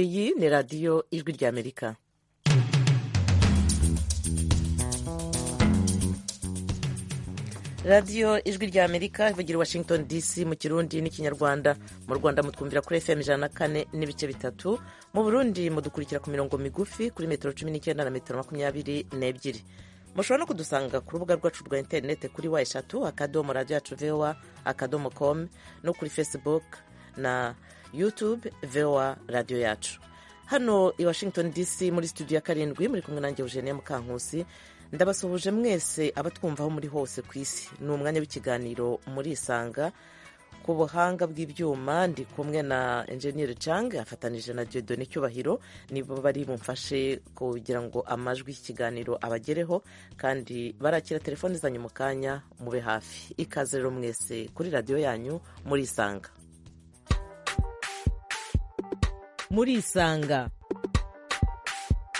iyi ni radiyo ijwi ry'amerika radiyo ijwi ry'amerika ivugira washington dc mu kirundi n'ikinyarwanda mu rwanda mutwumvira kuri fm ijana na kane n'ibice bitatu mu burundi mudukurikira ku mirongo migufi kuri metero cumi n'icyenda na metero makumyabiri n'ebyiri mushobora no kudusanga ku rubuga rwacu rwa interinete kuri wa eshatu akadomo radiyo yacu vowa akadomo komu no kuri facebook na youtube vowa radiyo yacu hano i washington dc muri studio ya karindwi muri kumwe nanjye eugenie mukankusi ndabasuhuje mwese abatwumva aho muri hose ku isi ni umwanya w'ikiganiro muri isanga ku buhanga bw'ibyuma ndi kumwe na enjeniyeri cang afatanije na diodone cyubahiro nibo bari bumfashe kugira ngo amajwi y'ikiganiro abagereho kandi barakira telefoni zanyu mu kanya mube hafi ikaze rero mwese kuri radiyo yanyu muri isanga muri isanga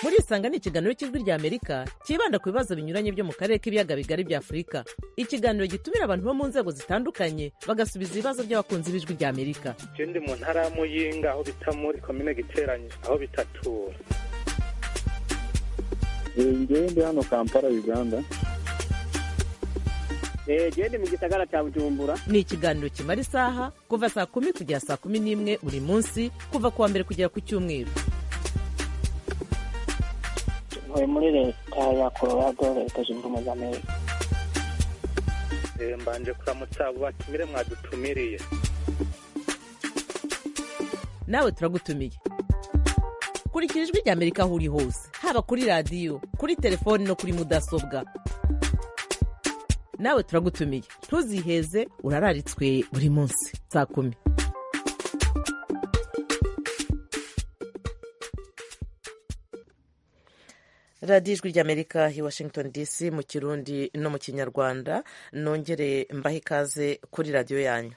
muri isanga ni ikiganiro cy'ijwi ry'amerika cyibanda ku bibazo binyuranye byo mu karere k'ibiyaga bigari bya afurika ikiganiro gitumira abantu bo mu nzego zitandukanye bagasubiza ibibazo by'abakunzi b'ijwi ry'amerika icyo ndi mu ntara ya muyinga aho bita muri komine giteranye aho bita tura ngewe ndi hano kampala uganda genda mu gisagara cya bujumbura ni ikiganiro kimara isaha kuva saa kumi kugera saa kumi n'imwe buri munsi kuva ku wa mbere kugera ku cyumweru ntuye muri leta ya colorado leta zunze ubumwe za amerika mbanje kuramutsa abo batumire mwadutumiriye nawe turagutumiye kurikira ijwi rya amerika aho uri hose haba kuri radiyo kuri telefoni no kuri mudasobwa nawe turagutumiye ntuziheze urararitswe buri munsi saa kumi radiyo ijwi ry'amerika i washington dc mu kirundi no mu kinyarwanda nongere mbahe ikaze kuri radiyo yanyu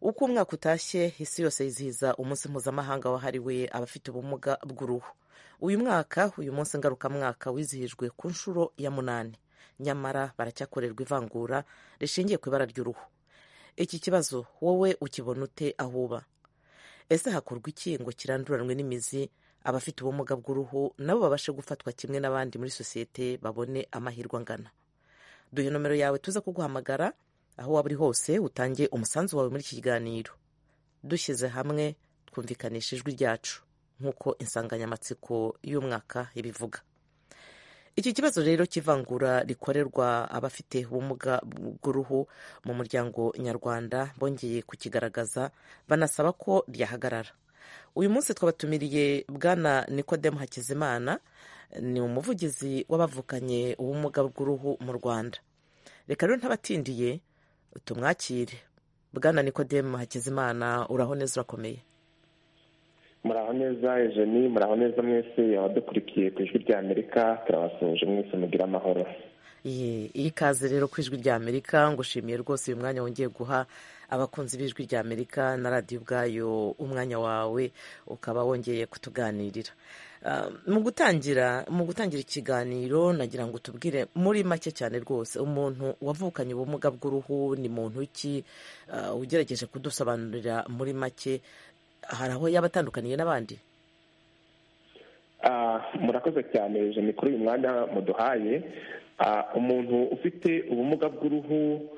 uko umwaka utashye isi yose yizihiza umunsi mpuzamahanga wahariwe abafite ubumuga bw'uruhu uyu mwaka uyu munsi ngarukamwaka wizihijwe ku nshuro ya munani nyamara baracyakorerwa ivangura rishingiye ku ibara ry'uruhu iki kibazo wowe ukibona ute aho uba ese hakorwa iki ngo kiranduranwe n'imizi abafite ubumuga bw'uruhu nabo babashe gufatwa kimwe n'abandi muri sosiyete babone amahirwe angana duhe nomero yawe tuza kuguhamagara aho waba uri hose utange umusanzu wawe muri iki kiganiro dushyize hamwe twumvikanisha ijwi ryacu nk'uko insanganyamatsiko y'umwaka ibivuga iki kibazo rero cy'ivangura rikorerwa abafite ubumuga bw'uruhu mu muryango nyarwanda bongeye kukigaragaza banasaba ko ryahagarara uyu munsi twabatumiriye bwana nikodemu hakizimana ni umuvugizi w'abavukanye ubumuga bw'uruhu mu rwanda reka rero ntabatindiye tumwakire bwana nikodemu hakizimana uraho neza urakomeye muraho neza ejeni muraho neza mwese abadukurikiye ku ijwi rya amerika turabasuhuje mwese mugire amahoro iyi kaze rero ku ijwi rya amerika ngushimiye rwose uyu mwanya wongeye guha abakunzi b'ijwi rya amerika na radiyo ubwayo umwanya wawe ukaba wongeye kutuganirira mu gutangira mu gutangira ikiganiro nagira ngo tubwire muri make cyane rwose umuntu wavukanye ubumuga bw'uruhu ni muntu ki ugerageje kudusobanurira muri make hari aho yaba atandukaniye n'abandi murakoze cyane jeni kuri uyu mwanya muduhaye umuntu ufite ubumuga bw'uruhu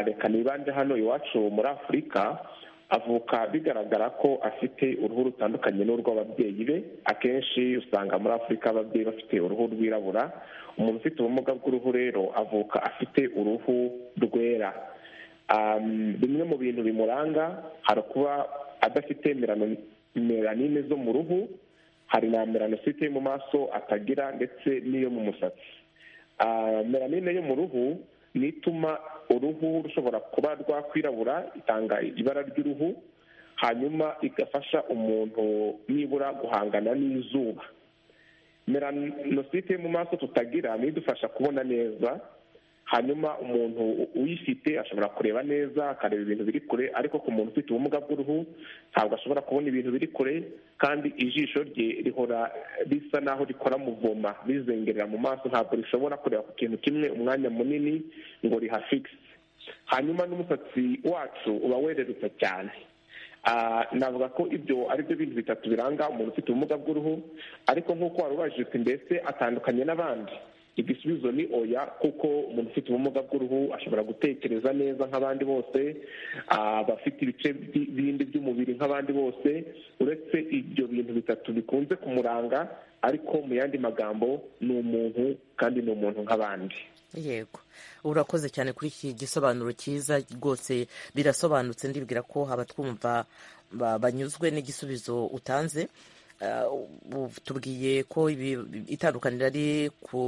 reka nibande hano iwacu muri afurika avuka bigaragara ko afite uruhu rutandukanye n'urw'ababyeyi be akenshi usanga muri afurika ababyeyi bafite uruhu rwirabura umuntu ufite ubumuga bw'uruhu rero avuka afite uruhu rwera bimwe mu bintu bimuranga hari ukuba adafite melanine zo mu ruhu hari na melanosite yo mu maso atagira ndetse n'iyo mu musatsi melanine yo mu ruhu ni ituma uruhu rushobora kuba rwakwirabura itanga ibara ry'uruhu hanyuma igafasha umuntu nibura guhangana n'izuba melanosite yo mu maso tutagira niyo idufasha kubona neza hanyuma umuntu uyifite ashobora kureba neza akareba ibintu biri kure ariko ku muntu ufite ubumuga bw'uruhu ntabwo ashobora kubona ibintu biri kure kandi ijisho rye rihora risa naho rikora muvoma rizengerera mu maso ntabwo rishobora kureba ku kintu kimwe umwanya munini ngo rihafikise hanyuma n'umusatsi wacu uba wererutse cyane navuga ko ibyo ari byo bintu bitatu biranga umuntu ufite ubumuga bw'uruhu ariko nk'uko wari ubajijwe mbese atandukanye n'abandi igisubizo ni oya kuko umuntu ufite ubumuga bw'uruhu ashobora gutekereza neza nk'abandi bose abafite ibice bindi by'umubiri nk'abandi bose uretse ibyo bintu bitatu bikunze kumuranga ariko mu yandi magambo ni umuntu kandi ni umuntu nk'abandi yego urakoze cyane kuri iki gisobanuro cyiza rwose birasobanutse ndibwira ko abatwumva banyuzwe n'igisubizo utanze tubwiye ko itandukaniro ari ku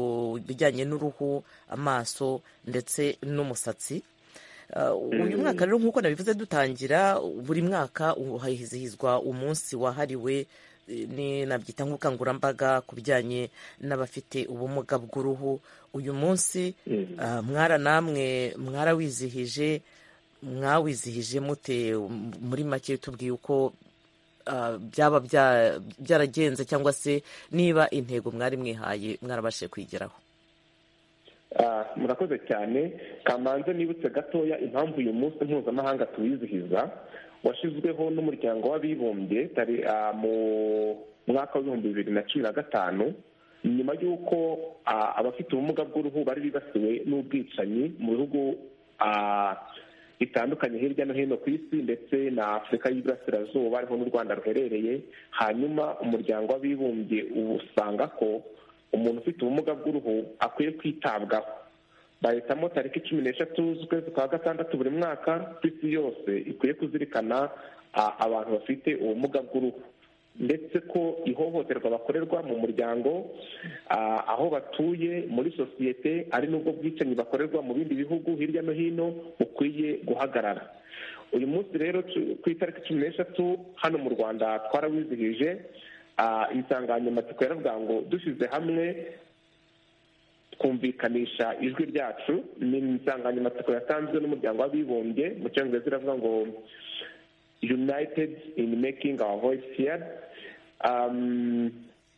bijyanye n'uruhu amaso ndetse n'umusatsi uyu mwaka rero nk'uko nabivuze dutangira buri mwaka hizihizwa umunsi wahariwe nabyita nk'ubukangurambaga ku bijyanye n'abafite ubumuga bw'uruhu uyu munsi mwara namwe mwarawizihije mwawizihije mute muri make tubwiye uko byaba byaragenze cyangwa se niba intego mwari mwihaye mwarabashije kuyigeraho murakoze cyane kamanze nibutse gatoya impamvu uyu munsi mpuzamahanga tuwizihiza washyizweho n'umuryango w'abibumbye mu mwaka w'ibihumbi bibiri na cumi na gatanu nyuma y'uko abafite ubumuga bw'uruhu bari bibasiwe n'ubwicanyi mu bihugu bitandukanye hirya no hino ku isi ndetse na afurika y'iburasirazuba ariho n'u rwanda ruherereye hanyuma umuryango w'abibumbye usanga ko umuntu ufite ubumuga bw'uruhu akwiye kwitabwaho bahitamo tariki cumi n'eshatu z'ukwezi kwa gatandatu buri mwaka ku isi yose ikwiye kuzirikana abantu bafite ubumuga bw'uruhu ndetse ko ihohoterwa bakorerwa mu muryango aho batuye muri sosiyete ari n'ubwo bwicanyi bakorerwa mu bindi bihugu hirya no hino bukwiye guhagarara uyu munsi rero ku itariki cumi n'eshatu hano mu rwanda twarawizihije insanganyamatsiko yaravuga ngo dushyize hamwe twumvikanisha ijwi ryacu ni insanganyamatsiko yatanzwe n'umuryango w'abibumbye mu cyongereza iravuga ngo united in making our voice heard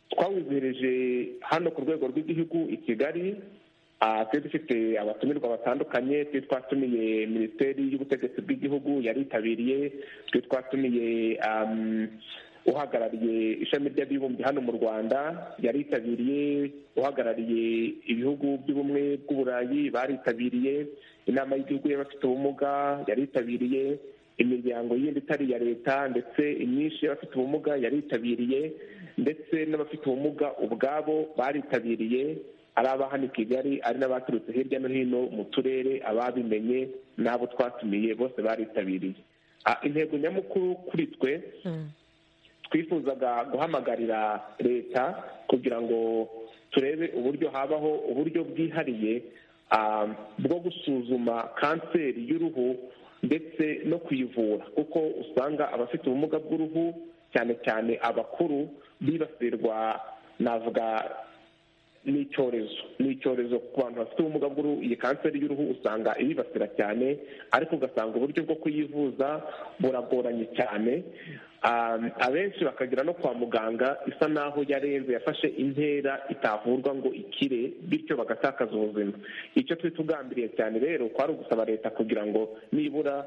twawizihirije hano ku rwego rw'igihugu i kigali twari dufite abatumirwa batandukanye twari twatumiye minisiteri y'ubutegetsi bw'igihugu yaritabiriye twari twatumiye uhagarariye ishami ry'abibumbye hano mu rwanda yaritabiriye uhagarariye ibihugu by'ubumwe bw'uburayi baritabiriye inama y'igihugu y'abafite ubumuga yaritabiriye imiryango yindi itari iya leta ndetse imyinshi y'abafite ubumuga yaritabiriye ndetse n'abafite ubumuga ubwabo baritabiriye ari abahana i kigali ari n'abaturutse hirya no hino mu turere ababimenye n'abo twatumiye bose baritabiriye intego nyamukuru kuri twe twifuzaga guhamagarira leta kugira ngo turebe uburyo habaho uburyo bwihariye bwo gusuzuma kanseri y'uruhu ndetse no kuyivura kuko usanga abafite ubumuga bw'uruhu cyane cyane abakuru bibasirwa navuga ni icyorezo ni icyorezo ku bantu bafite ubumuga bw'uruhu iyi kanseri y'uruhu usanga ibibasira cyane ariko ugasanga uburyo bwo kuyivuza buragoranye cyane abenshi bakagera no kwa muganga isa naho yarenze yafashe intera itavurwa ngo ikire bityo bagatakaza ubuzima icyo twari tugambiriye cyane rero kwari ugusaba leta kugira ngo nibura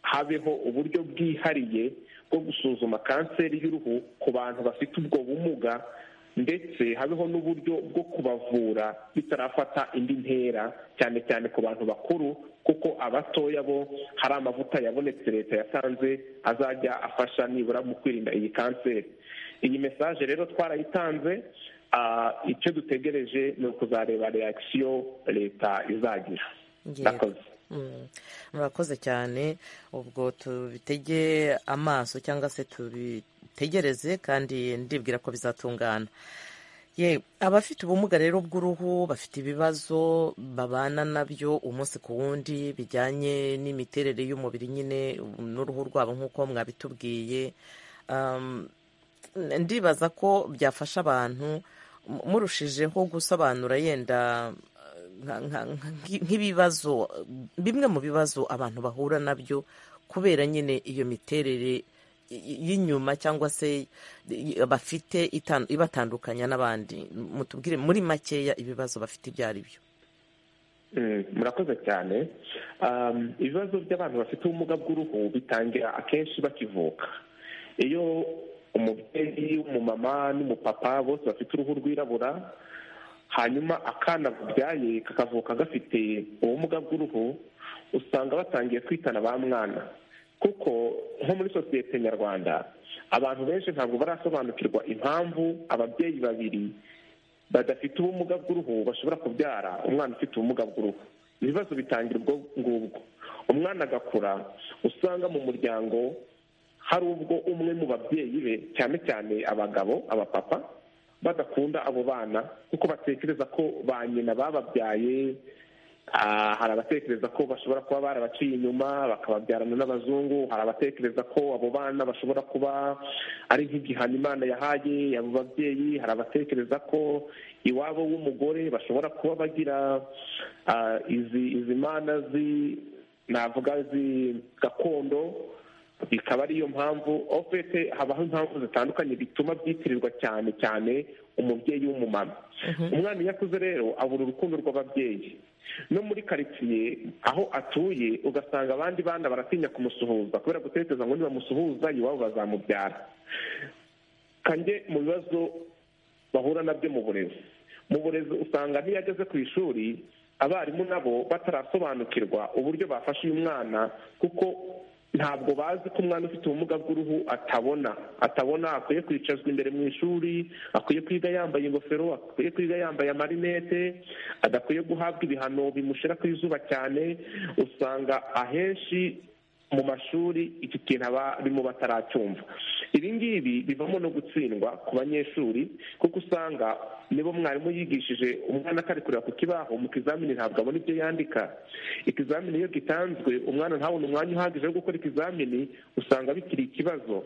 habeho uburyo bwihariye bwo gusuzuma kanseri y'uruhu ku bantu bafite ubwo bumuga ndetse habeho n'uburyo bwo kubavura bitarafata indi ntera cyane cyane ku bantu bakuru kuko abatoya bo hari amavuta yabonetse leta yatanze azajya afasha nibura mu kwirinda iyi kanseri iyi mesaje rero twarayitanze icyo dutegereje ni ukuzareba reakisiyo leta izagira murakoze murakoze cyane ubwo tubitege amaso cyangwa se tubitegereze kandi ndibwira ko bizatungana abafite ubumuga rero bw'uruhu bafite ibibazo babana nabyo umunsi ku wundi bijyanye n'imiterere y'umubiri nyine n'uruhu rwabo nk'uko mwabitubwiye ndibaza ko byafasha abantu murushijeho gusobanura yenda nk'ibibazo bimwe mu bibazo abantu bahura nabyo kubera nyine iyo miterere y'inyuma cyangwa se bafite ibatandukanya n'abandi mutubwire muri makeya ibibazo bafite ibyo ari byo murakoze cyane ibibazo by'abantu bafite ubumuga bw'uruhu bitangira akenshi bakivuka iyo umubyeyi w'umumama n'umupapa bose bafite uruhu rwirabura hanyuma akana babyaye kakavuka gafite ubumuga bw'uruhu usanga batangiye kwitana ba mwana kuko nko muri sosiyete nyarwanda abantu benshi ntabwo barasobanukirwa impamvu ababyeyi babiri badafite ubumuga bw'uruhu bashobora kubyara umwana ufite ubumuga bw'uruhu ibibazo bitangira ubwo ngubwo umwana agakura usanga mu muryango hari ubwo umwe mu babyeyi be cyane cyane abagabo abapapa badakunda abo bana kuko batekereza ko ba nyina bababyaye hari abatekereza ko bashobora kuba barabaciye inyuma bakababyarana n'abazungu hari abatekereza ko abo bana bashobora kuba ari nk'igihano imana yahaye abo babyeyi hari abatekereza ko iwabo w'umugore bashobora kuba bagira izi izi mana navuga zi gakondo ikaba ariyo mpamvu ofete habaho impamvu zitandukanye bituma byitirirwa cyane cyane umubyeyi w'umumama umwana iyo akuze rero abura urukundo rw'ababyeyi no muri karitsiye aho atuye ugasanga abandi bana baratinya kumusuhuza kubera gutekereza ngo nibamusuhuza iwabo bazamubyara kange mu bibazo bahura nabyo mu burezi mu burezi usanga n'iyo ageze ku ishuri abarimu nabo batarasobanukirwa uburyo bafasha uyu mwana kuko ntabwo bazi ko umwana ufite ubumuga bw'uruhu atabona atabona akwiye kwicazwa imbere mu ishuri akwiye kwiga yambaye ingofero akwiye kwiga yambaye amarinete adakwiye guhabwa ibihano bimushyira ku izuba cyane usanga ahenshi mu mashuri iki kintu abarimo bataracyumva ibi ngibi bivamo no gutsindwa ku banyeshuri kuko usanga niba mwarimu yigishije umwana atari kureba ku kibaho mu kizamini ntabwo abona ibyo yandika ikizamini iyo gitanzwe umwana ntabone umwanya uhagije wo gukora ikizamini usanga bikiri ikibazo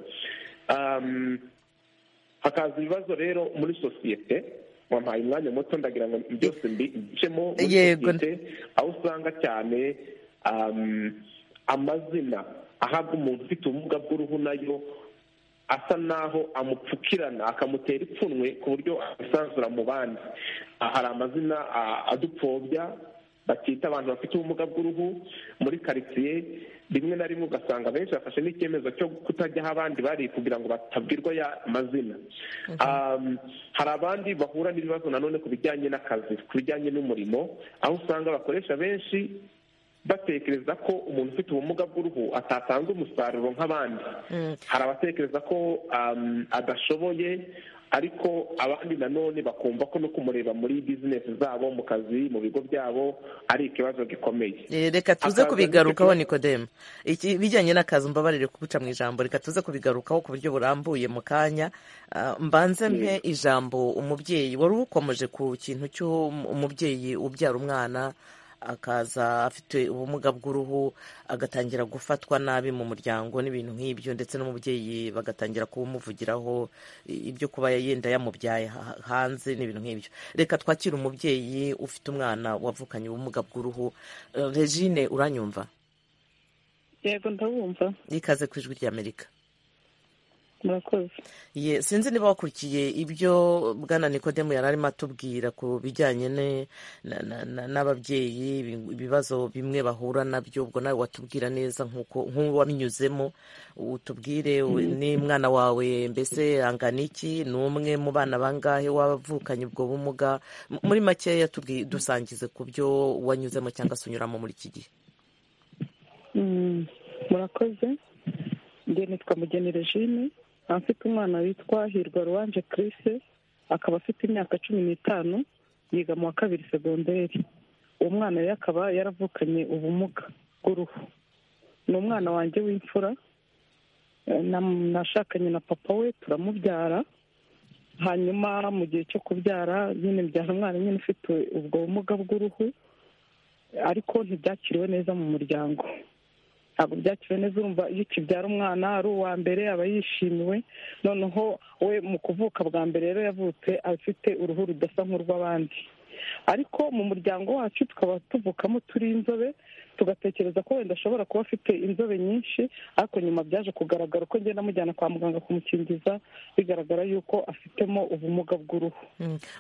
hakaza ibibazo rero muri sosiyete wampaye umwanya muto ndagira ngo byose mbicemo muri sosiyete aho usanga cyane amazina ahabwa umuntu ufite ubumuga bw'uruhu nayo asa naho amupfukirana akamutera ipfunwe ku buryo abisanzura mu bandi hari amazina adupfobya bakita abantu bafite ubumuga bw'uruhu muri karitsiye rimwe na rimwe ugasanga benshi bafashe n'icyemezo cyo kutajya aho abandi bari kugira ngo batabwirwa ya mazina hari abandi bahura n'ibibazo nanone ku bijyanye n'akazi ku bijyanye n'umurimo aho usanga abakoresha benshi batekereza ko umuntu ufite ubumuga bw'uruhu atatanga umusaruro nk'abandi hari abatekereza ko adashoboye ariko abandi nanone bakumva ko no kumureba muri bizinesi zabo mu kazi mu bigo byabo ari ikibazo gikomeye reka tuze kubigarukaho nikodemu ibijyanye n'akazi mbabarire kuguca mu ijambo reka tuze kubigarukaho ku buryo burambuye mu kanya mbanze mpe ijambo umubyeyi wari ukomeje ku kintu cy'umubyeyi ubyara umwana akaza afite ubumuga bw'uruhu agatangira gufatwa nabi mu muryango n'ibintu nk'ibyo ndetse n'umubyeyi bagatangira kubumuvugiraho ibyo kuba yenda yamubyaye hanze n'ibintu nk'ibyo reka twakire umubyeyi ufite umwana wavukanye ubumuga bw'uruhu regine uranyumva yego ndabumva ikaze ku ijwi ry'amerika murakoze sinzi niba wakurikiye ibyo bwana nikodemu yari arimo atubwira ku bijyanye n'ababyeyi ibibazo bimwe bahura nabyo ubwo nawe watubwira neza nk'uwabinyuzemo utubwire n'umwana wawe mbese angana iki ni umwe mu bana bangahe wavukanye ubwo bumuga muri makeya dusangize ku byo wanyuzemo cyangwa se unyuramo muri iki gihe murakoze njye nitwa mugeni regine afite umwana witwa hirwa ruwanje kirisi akaba afite imyaka cumi n'itanu yiga mu wa kabiri segonderi uwo mwana rero akaba yaravukanye ubumuga bw'uruhu ni umwana wanjye w'imfura nashakanye na papa we turamubyara hanyuma mu gihe cyo kubyara nyine mbyara umwana nyine ufite ubwo bumuga bw'uruhu ariko ntibyakiriwe neza mu muryango ntabwo byakiriwe neza urumva iyo ukibyara umwana ari uwa mbere aba yishimiwe noneho we mu kuvuka bwa mbere rero yavutse afite uruhu rudasa nk'urw'abandi ariko mu muryango wacu tukaba tuvukamo turi inzobe tugatekereza ko wenda ashobora kuba afite inzobe nyinshi ariko nyuma byaje kugaragara uko ngenda amujyana kwa muganga kumukingiza bigaragara yuko afitemo ubumuga bw'uruhu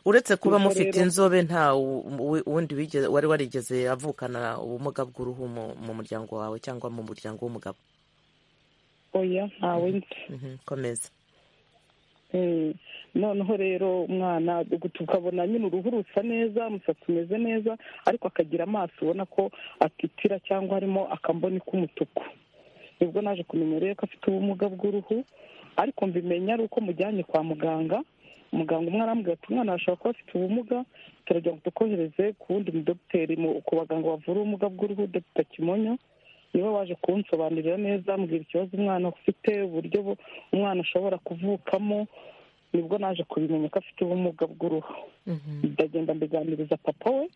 uretse kuba Ubwo mufite rero- inzobe nta wu- wu- wundi wigeze- wari warigeze avukana ubumuga bw'uruhu mu- mu muryango wawe cyangwa mu muryango w'umugabo oya ntawe nzi Mhm, komeza Eh, noneho rero umwana ugu- tukabona nyine uruhu rusa neza umusatsi umeze neza ariko akagira amaso ubona ko atitira cyangwa harimo akamboni k'umutuku nibwo naje kumenya rero ko afite ubumuga bw'uruhu ariko mbimenya ari uko mujyanye kwa muganga muganga umwe arambwira ati umwana arashobora kuba afite ubumuga turagira ngo tukohereze ku wundi mudogiteri mu- ku baganga bavura ubumuga bw'uruhu dogita kimonyo niwe waje kunsobanurira neza ambwira ikibazo umwana ufite uburyo bu- umwana ashobora kuvukamo nibwo naje kubimenya ko afite ubumuga bw'uruhu Mhm, ndagenda mbiganiriza papa we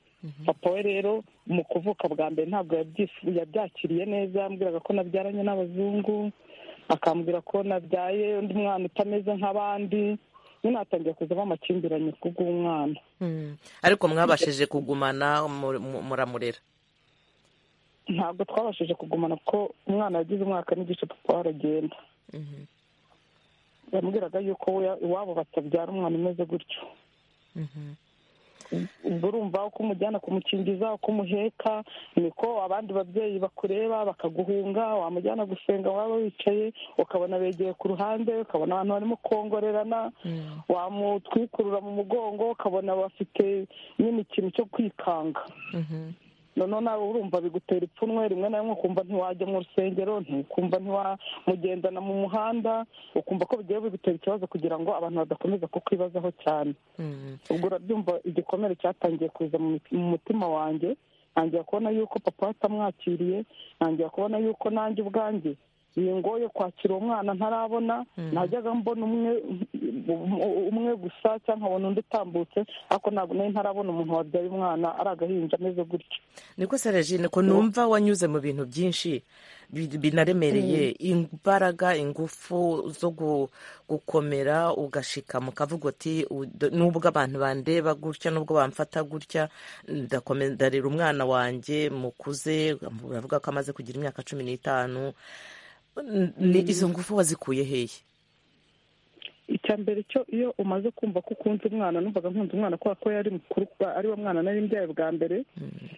papa we rero mu kuvuka bwa mbere ntabwo yabyifu- yabyakiriye neza yambwiraga ko nabyaranye n'abazungu akambwira ko nabyaye undi mwana utameze nk'abandi nyine hatangiye kuzamo amakimbirane kubw'umwana mhm. ariko mwabashije kugumana mu- mu- muramurera ntabwo twabashije kugumana kuko umwana yagize umwaka n'igice papa we aragenda Mhm, yambwiraga yuko we- iwabo batabyara umwana umeze gutyo mhm. ubwo urumva uko umujyana kumukingiza uko umuheka niko abandi babyeyi bakureba bakaguhunga wamujyana gusenga waba wicaye ukabona begeye ku ruhande ukabona abantu barimo kongorerana Mm. wamutwikurura mu mugongo ukabona bafite nyine ikintu cyo kwikanga Mhm, noneho nawe urumva bigutera ipfunwe rimwe na rimwe ukumva ntiwajya mu rusengero ntukumva ntiwamugendana mu muhanda ukumva ko bigiye bigutera ikibazo kugira ngo abantu badakomeza kukwibazaho cyane mhm. ubwo urabyumva igikomere cyatangiye kuza mu miti- mu mutima wanjye ntangira kubona yuko papa we atamwakiriye ntangira kubona yuko nanjye ubwanjye bingoye kwakira uwo mwana ntarabona najyaga mbona umwe umwe gusa cyangwa nkabona undi utambutse ariko ntabwo nari ntarabona umuntu wabyaye umwana ari agahinja ameze gutyo niko se regine ko numva wanyuze mu bintu byinshi bi- binaremereye imbaraga ingufu zo gu- gukomera ugashika mu kavuga uti "U- d- nubwo abantu bandeba gutya nubwo bamfata gutya ndakome- ndarera umwana wanjye mukuze uravuga ko amaze kugira imyaka cumi n'itanu N- ni- izo ngufu wazikuye hehe icya mbere cyo iyo umaze kumva ko ukunze umwana numvaga nkunze umwana kubera ko yari mukuru kuba ari we mwana nari mbyaye bwa mbere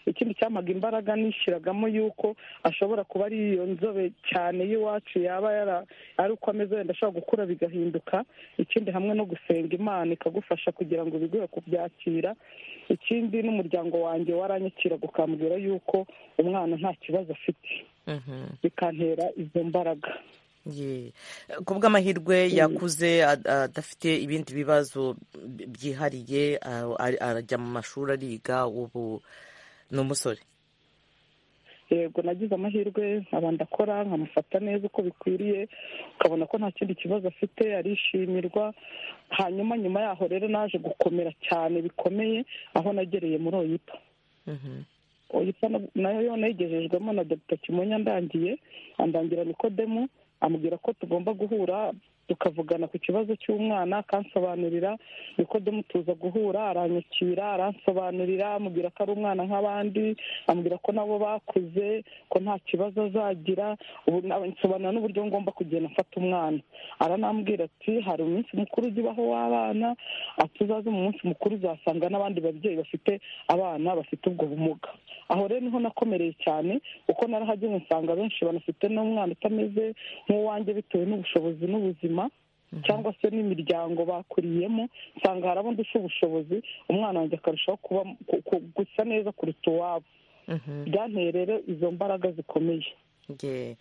ikindi cyamaga imbaraga nishyiragamo yuko ashobora kuba ari iyo nzobe cyane y'iwacu yaba yara ari uko ameze wenda ashobora gukura bigahinduka ikindi hamwe no gusenga imana ikagufasha kugira ngo biguhe kubyakira ikindi n'umuryango wanjye waranyakiraga ukambwira yuko umwana nta kibazo afite Mhm. bikantera izo mbaraga Ye. ku bw'amahirwe yakuze ad- adafite ibindi bibazo bi- byihariye a- a- arajya mu mashuri ariga ubu ni umusore yego nagize amahirwe nkaba ndakora nkamufata neza uko bikwiriye ukabona ko nta kindi kibazo afite arishimirwa hanyuma nyuma yaho rero naje gukomera cyane bikomeye aho nagereye muri oyipa Mhm. oyipa na- nayo nayigejejwemo na dr kimonya ndangiye andangira nikodemu amubwira ko tugomba guhura tukavugana ku kibazo cy'umwana akansobanurira nikodemu tuza guhura aranyakira aransobanurira amubwira ko ari umwana nk'abandi amubwira ko nabo bakuze ko nta kibazo azagira ubu na- nsobanura n'uburyo ngomba kugenda mfata umwana aranambwira ati hari umunsi mukuru ujya ubaho w'abana ati uzaze mu munsi mukuru uzasanga n'abandi babyeyi bafite abana bafite ubwo bumuga aho rero niho nakomereye cyane kuko narahageze nsanga benshi banafite n'umwana utameze nk'uwanjye bitewe n'ubushobozi n'ubuzima cyangwa se n'imiryango bakuriyemo nsanga hari abandi ufite ubushobozi umwana wanjye akarushaho kuba ku- ku- gusa neza kuruta uwabo Mhm. byanteye rero izo mbaraga zikomeye Ye.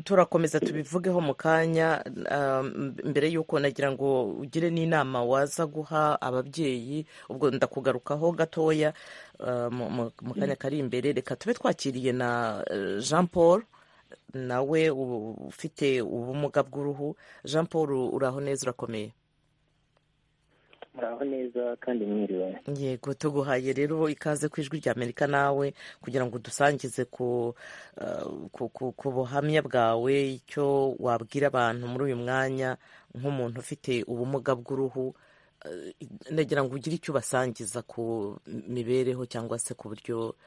turakomeza tubivugeho mu kanya um, mbere y'uko nagira ngo ugire n'inama waza guha ababyeyi ubwo ndakugarukaho gatoya uh, mu- mu mu kanya kari imbere reka tube twakiriye na uh, jean paul nawe u- ufite ubumuga bw'uruhu jean paul uraho neza urakomeye muraho neza kandi mwiriwe yego tuguhaye rero ikaze ku ijwi ry'amerika nawe kugira ngo udusangize ku, eh, ku, ku, ku buhamya bwawe icyo wabwira abantu muri uyu mwanya nk'umuntu ufite ubumuga bw'uruhu nagira ngo ugire icyo ubasangiza ku mibereho cyangwa se ku buryo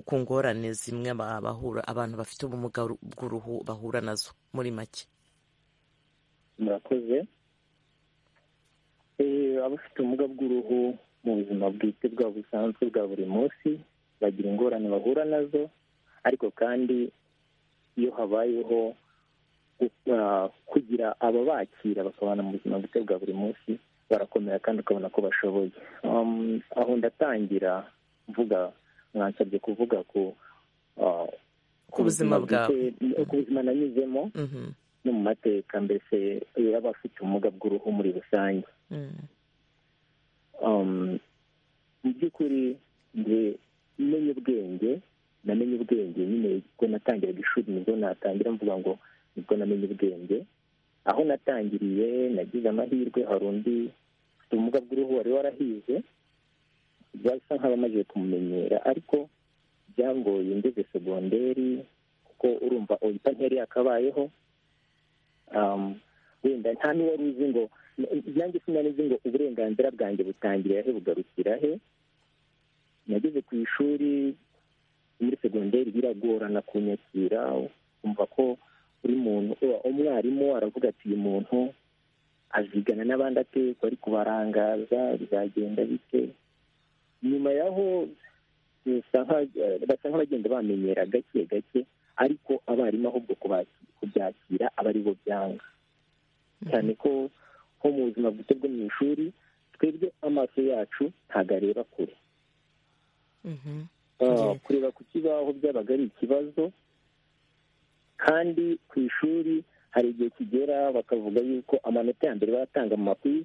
ku ngorane zimwe bahura abantu bafite ubumuga bw'uruhu bahura nazo muri make murakoze abafite ubumuga bw'uruhu mu buzima bwite bwa busanzwe bwa buri munsi bagira ingorane bahura nazo ariko kandi iyo habayeho kugira ababakira bakabana mu buzima bwite bwa buri munsi barakomera kandi ukabona ko bashoboye aho ndatangira mvuga mwansabye kuvuga ku ku buzima bwawe ku buzima nanyuzemo no mu mateka mbese y'abafite ubumuga bw'uruhu muri rusange mu by'ukuri nge menye ubwenge namenye ubwenge nyine ubwo natangiraga ishuri nibwo natangira mvuga ngo nibwo namenye ubwenge aho natangiriye nagize amahirwe hari undi ufite ubumuga bw'uruhu wari warahize byasa nk'abamaze kumumenyera ariko byangoye ngeze segonderi kuko urumva uhita ntiyari yakabayeho wenda nta n'uwari uzi ngo nanjye sinanizi ngo uburenganzira bwanjye butangira he bugarukira he nageze ku ishuri muri segonderi biragorana kunyakira kumva ko buri muntu umwarimu aravuga ati uyu muntu azigana n'abandi atekwa ari kubarangaza bizagenda bike nyuma y'aho basa nk'abagenda bamenyera gake gake ariko abarimu ahubwo kubyakira aba ari bo byanga cyane ko nko mu buzima bwite bwo mu ishuri twebwe amaso yacu ntabwo areba kure kureba ku kibaho byabaga ari ikibazo kandi ku ishuri hari igihe kigera bakavuga yuko amanota ya mbere bayatanga mu makuru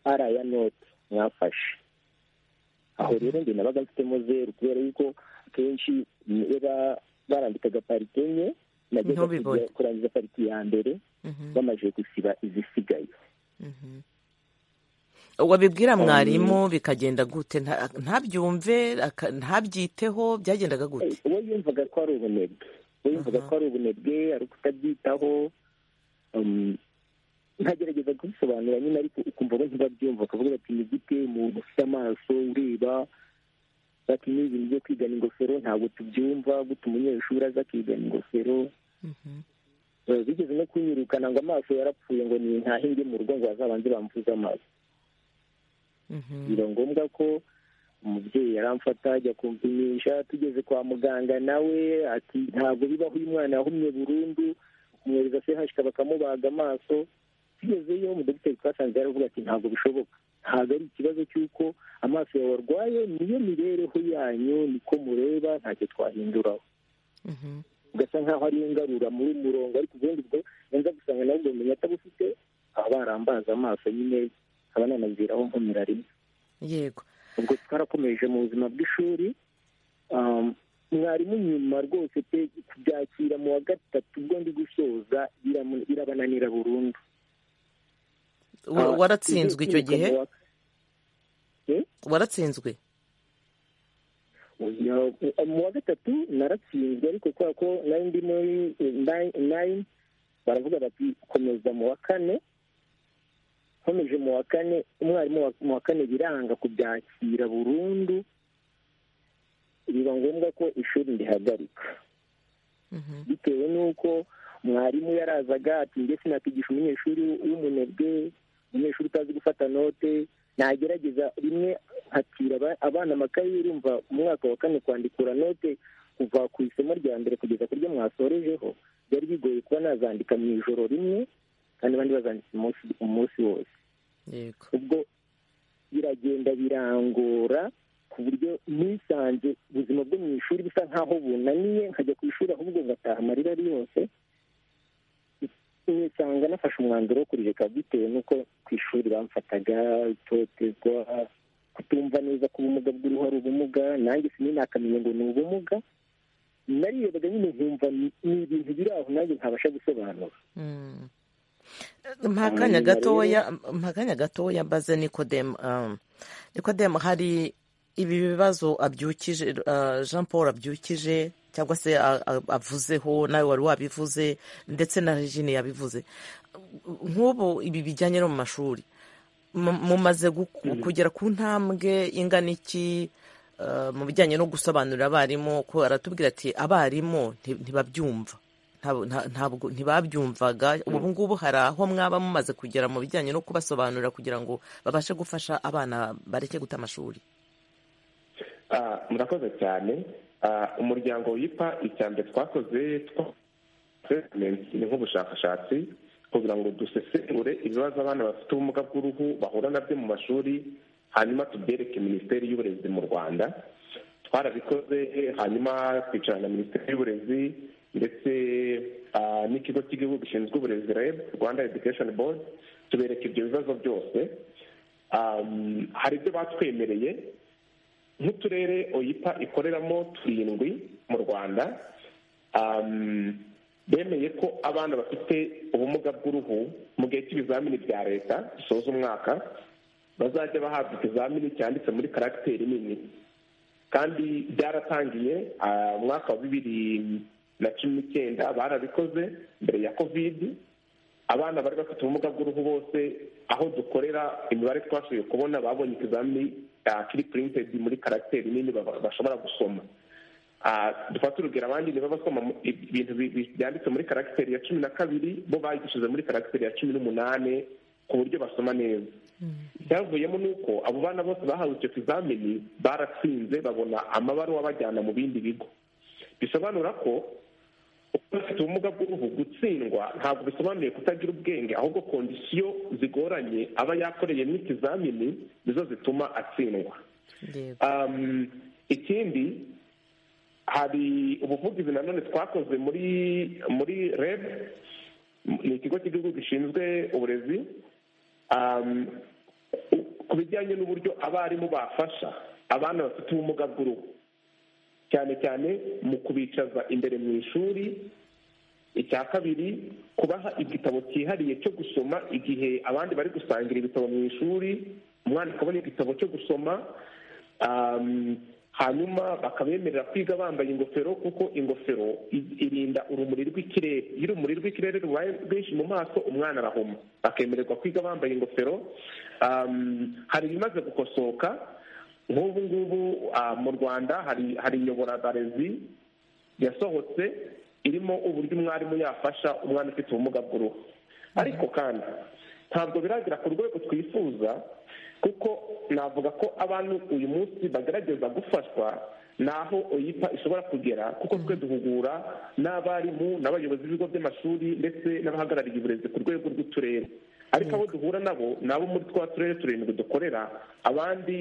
ari aya noti mwafashe aho rero njye nabaga mfitemo zeru kubera yuko akenshi barandikaga parike enye nageze kurangiza pariki ya mbere bamaze gusiba izisigaye wabibwira mwarimu bikagenda gute ntabyumve ntabyiteho byagendaga gute we yumvaga ko ari ubunebwe we yumvaga ko ari ubunebwe ari ukutabyitaho ntagerageza kubisobanura nyine ariko ukumva bo ntibabyumva bakavuga bati ni gute umuntu ufite amaso ureba bati n'ibintu byo kwigana ingofero ntabwo tubyumva guta umunyeshuri aza akigana ingofero bigeze no kunyirukana ngo amaso yarapfuye ngo ni ntahinge mu rugo ngo bazabanze bamvuze amaso biba ngombwa ko umubyeyi aramfata ajya kumpimisha tugeze kwa muganga nawe ati ntabwo bibaho uyu mwana yahumye burundu kumwohereza sehashika bakamubaga amaso tugezeyo umudogiteri twasanze yaravuga ati ntabwo bishoboka ntabwo ari ikibazo cy'uko amaso yawe arwaye niyo mibereho yanyu niko mureba ntacyo twahinduraho ugasa nkaho ariyo ngarura muri murongo ariko ubundi bwo nza gusanga nawe ubwo bumenyi atabufite aba barambaza amaso nyine nkaba nanabwiraho nkomera rimwe yego ubwo twarakomeje mu buzima bw'ishuri mwarimu nyuma rwose pe kubyakira mu wa gatatu ubwo ndi gusoza birabananira burundu waratsinzwe icyo gihe waratsinzwe mu wa gatatu naratsinzwe ariko kubera ko nari ndi muri nayini baravuga bati komeza mu wa kane nkomeje mu wa kane umwarimu mu wa kane biranga kubyakira burundu biba ngombwa ko ishuri rihagarika bitewe n'uko mwarimu yarazaga ati njye sinakwigisha umunyeshuri w'umunebwe umunyeshuri utazi gufata note nagerageza rimwe hakira abana amakaye urumva umwaka wa kane kwandikura note kuva ku isomo rya mbere kugeza ku ryo mwasorejeho byari bigoye kuba nazandika mu ijoro rimwe kandi abandi bazanditse umunsi wose ubwo biragenda birangora ku buryo nisanze ubuzima bwo mu ishuri bisa nk'aho bunaniye nkajya ku ishuri ahubwo ngataha amarira ari yose usanga nafashe umwanzuro wo kurireka bitewe n'uko ku ishuri bamfataga itotezwa kutumva neza ko ubumuga bw'uruhu ari ubumuga nanjye sinakamenya ngo ni ubumuga narirebaga nyine nkumva ni ibintu biri aho nanjye ntabasha gusobanura mpakanya gatoya mpakanya gatoya mbaze nikodemu nikodemu hari ibi bibazo abyukije jean paul abyukije cyangwa se avuzeho nawe wari wabivuze ndetse na regine yabivuze nk'ubu ibi bijyanye no mu mashuri mumaze kugera ku ntambwe ingana iki mu bijyanye no gusobanurira abarimu ko aratubwira ati abarimu ntibabyumva ntabwo ntibabyumvaga ubu ngubu hari aho mwaba mumaze kugera mu bijyanye no kubasobanurira kugira ngo babashe gufasha abana bareke guta amashuri murakoze cyane umuryango wipa icya mbere twakoze ni nk'ubushakashatsi kugira ngo dusesengure ibibazo abana bafite ubumuga bw'uruhu bahura nabyo mu mashuri hanyuma tubyereke minisiteri y'uburezi mu rwanda twarabikoze hanyuma twicarana na minisiteri y'uburezi ndetse n'ikigo cy'igihugu gishinzwe uburezi reb rwanda education board tubereka ibyo bibazo byose hari ibyo batwemereye nk'uturere oyipa ikoreramo turindwi mu rwanda bemeye ko abana bafite ubumuga bw'uruhu mu gihe cy'ibizamini bya leta bisoza umwaka bazajya bahabwa ikizamini cyanditse muri karagiteri nini kandi byaratangiye umwaka wa bibiri na cumi n'icyenda barabikoze mbere ya kovidi abana bari bafite ubumuga bw'uruhu bose aho dukorera imibare twashoboye kubona babonye ikizamini kiri purintedi muri karagiteri nini bashobora gusoma dufata urugero abandi niba basoma ibintu byanditse muri karagiteri ya cumi na kabiri bo bayigishije muri karagiteri ya cumi n'umunani ku buryo basoma neza icyavuyemo ni uko abo bana bose bahawe icyo kizamini baratsinze babona amabaruwa bajyana mu bindi bigo bisobanura ko ufite ubumuga bw'uruhu gutsindwa ntabwo bisobanuye kutagira ubwenge ahubwo kondisiyo zigoranye aba yakoreyemo ikizamini nizo zituma atsindwa ikindi hari ubuvugizi nanone twakoze muri muri reb ni ikigo cy'igihugu gishinzwe uburezi ku bijyanye n'uburyo abarimu bafasha abana bafite ubumuga bw'uruhu cyane cyane mu kubicaza imbere mu ishuri icya kabiri kubaha igitabo cyihariye cyo gusoma igihe abandi bari gusangira ibitabo mu ishuri umwana akabona igitabo cyo gusoma hanyuma bakabemerera kwiga bambaye ingofero kuko ingofero irinda urumuri rw'ikirere iyo urumuri rw'ikirere rubaye rwinshi mu maso umwana arahuma bakemererwa kwiga bambaye ingofero hari ibimaze gukosoka nk'ubu ngubu mu rwanda hari inyoborabarezi yasohotse irimo uburyo umwarimu yafasha umwana ufite ubumuga bw'uruhu ariko kandi ntabwo biragera ku rwego twifuza kuko navuga ko abantu uyu munsi bagerageza gufashwa naho oyipa ishobora kugera kuko twe duhugura n'abarimu n'abayobozi b'ibigo by'amashuri ndetse n'abahagarariye uburezi ku rwego rw'uturere ariko abo duhura nabo ni abo muri twa turere turindwi dukorera abandi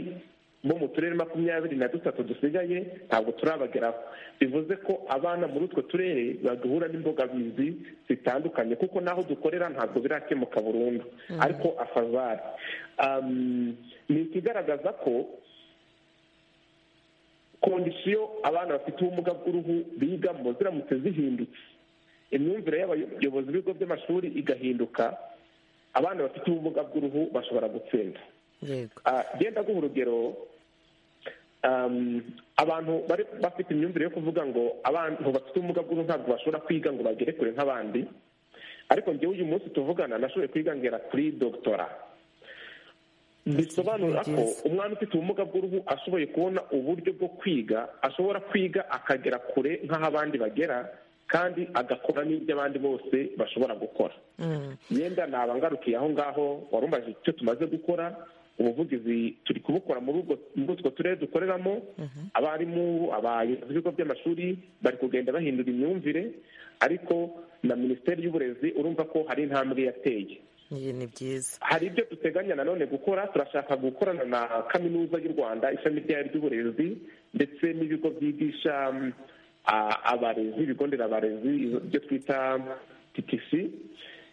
bo mu turere makumyabiri na dutatu dusigaye ntabwo turabageraho bivuze ko abana muri utwo turere baduhura n'imbogamizi zitandukanye kuko n'aho dukorera ntabwo birakemuka burundu ariko afazari ni ikigaragaza ko kondisiyo abana bafite ubumuga bw'uruhu bigamo ziramutse zihindutse imyumvire y'abayobozi b'ibigo by'amashuri igahinduka abana bafite ubumuga bw'uruhu bashobora gutsinda genda guha urugero abantu bari bafite imyumvire yo kuvuga ngo abantu bafite ubumuga bw'uruhu ntabwo bashobora kwiga ngo bagere kure nk'abandi ariko njyewe uyu munsi tuvugana nashoboye kwiga ngera kuri dogitora bisobanura ko umwana ufite ubumuga bw'uruhu ashoboye kubona uburyo bwo kwiga ashobora kwiga akagera kure nk'aho abandi bagera kandi agakora n'ibyo abandi bose bashobora gukora yenda naba ngarukiye aho ngaho warumbaje icyo tumaze gukora ubuvugizi turi kubukora muri utwo turere dukoreramo abarimu abayobozi b'ibigo by'amashuri bari kugenda bahindura imyumvire ariko na minisiteri y'uburezi urumva ko hari intambwe yateye ni byiza hari ibyo duteganya nanone gukora turashaka gukorana na kaminuza y'u rwanda ishami ryayo ry'uburezi ndetse n'ibigo byigisha abarezi ibigo nderabarezi ibyo twita titisi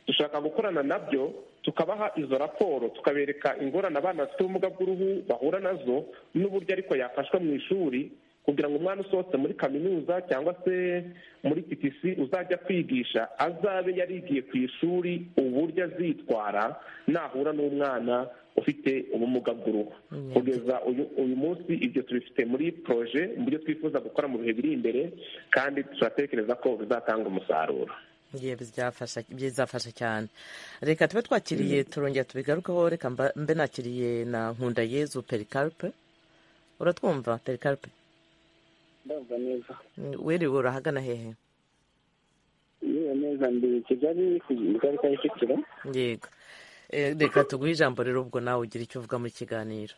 dushaka gukorana nabyo tukabaha izo raporo tukabereka ingorane abana bafite ubumuga bw'uruhu bahura nazo n'uburyo ariko yafashwa mu ishuri kugira ngo umwana usohotse muri kaminuza cyangwa se muri titisi uzajya kwigisha azabe yarigiye ku ishuri uburyo azitwara nahura n'umwana ufite ubumuga bw'uruhu kugeza uyu munsi ibyo tubifite muri poroje mu byo twifuza gukora mu bihe biri imbere kandi turatekereza ko bizatanga umusaruro ye bizafasha cyane reka tube twakiriye turongera tubigarukeho reka mbe nakiriye na nkundayezu perikaripe uratwumva perikaripe ndumva neza wiriwe urahagana hehe yewe neza ndi kigali ku ikarita ya kicukiro yego Eh, reka tuguhe ijambo rero ubwo nawe ugira icyo uvuga muri kiganiro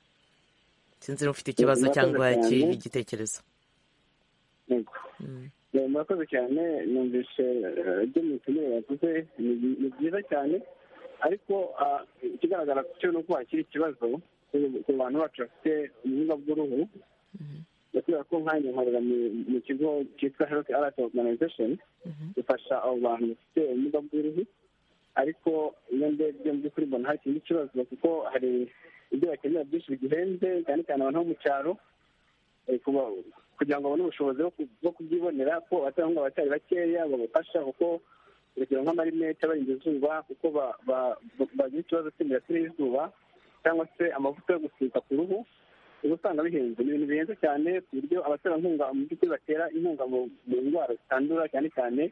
sinzi niba ufite ikibazo Murakoze cyangwa cyane. iki- igitekerezo yego Mm. Eh, murakoze cyane numvise eh, ibyo mukeneye bavuze ni ni byiza cyane ariko ah, ikigaragara cyo ni uko hakiri ikibazo ku- ku bantu bacu bafite ubumuga bw'uruhu kubera ko nkajya nkorera mu- mu kigo cyitwa health alert organization gifasha abo bantu bafite ubumuga bw'uruhu ariko iyo ndebye mu by'ukuri mbona hari ikindi kibazo kuko hari ibyo bakenera byinshi bigihenze cyane cyane abantu bo mu cyaro eh, kuba- kugira ngo babone ubushobozi bwo ku- bwo kubyibonera ko abatanga abacyari bakeya babafasha kuko urugero nk'amarinete abarinda izuba kuko ba- ba- ba- bagira ikibazo cy'imirasire y'izuba cyangwa se amavuta yo gusiga ku ruhu uba usanga bihenze ni ibintu bihenze cyane ku buryo abaterankunga mu by'ukuri batera inkunga mu mu ndwara zitandura cyane cyane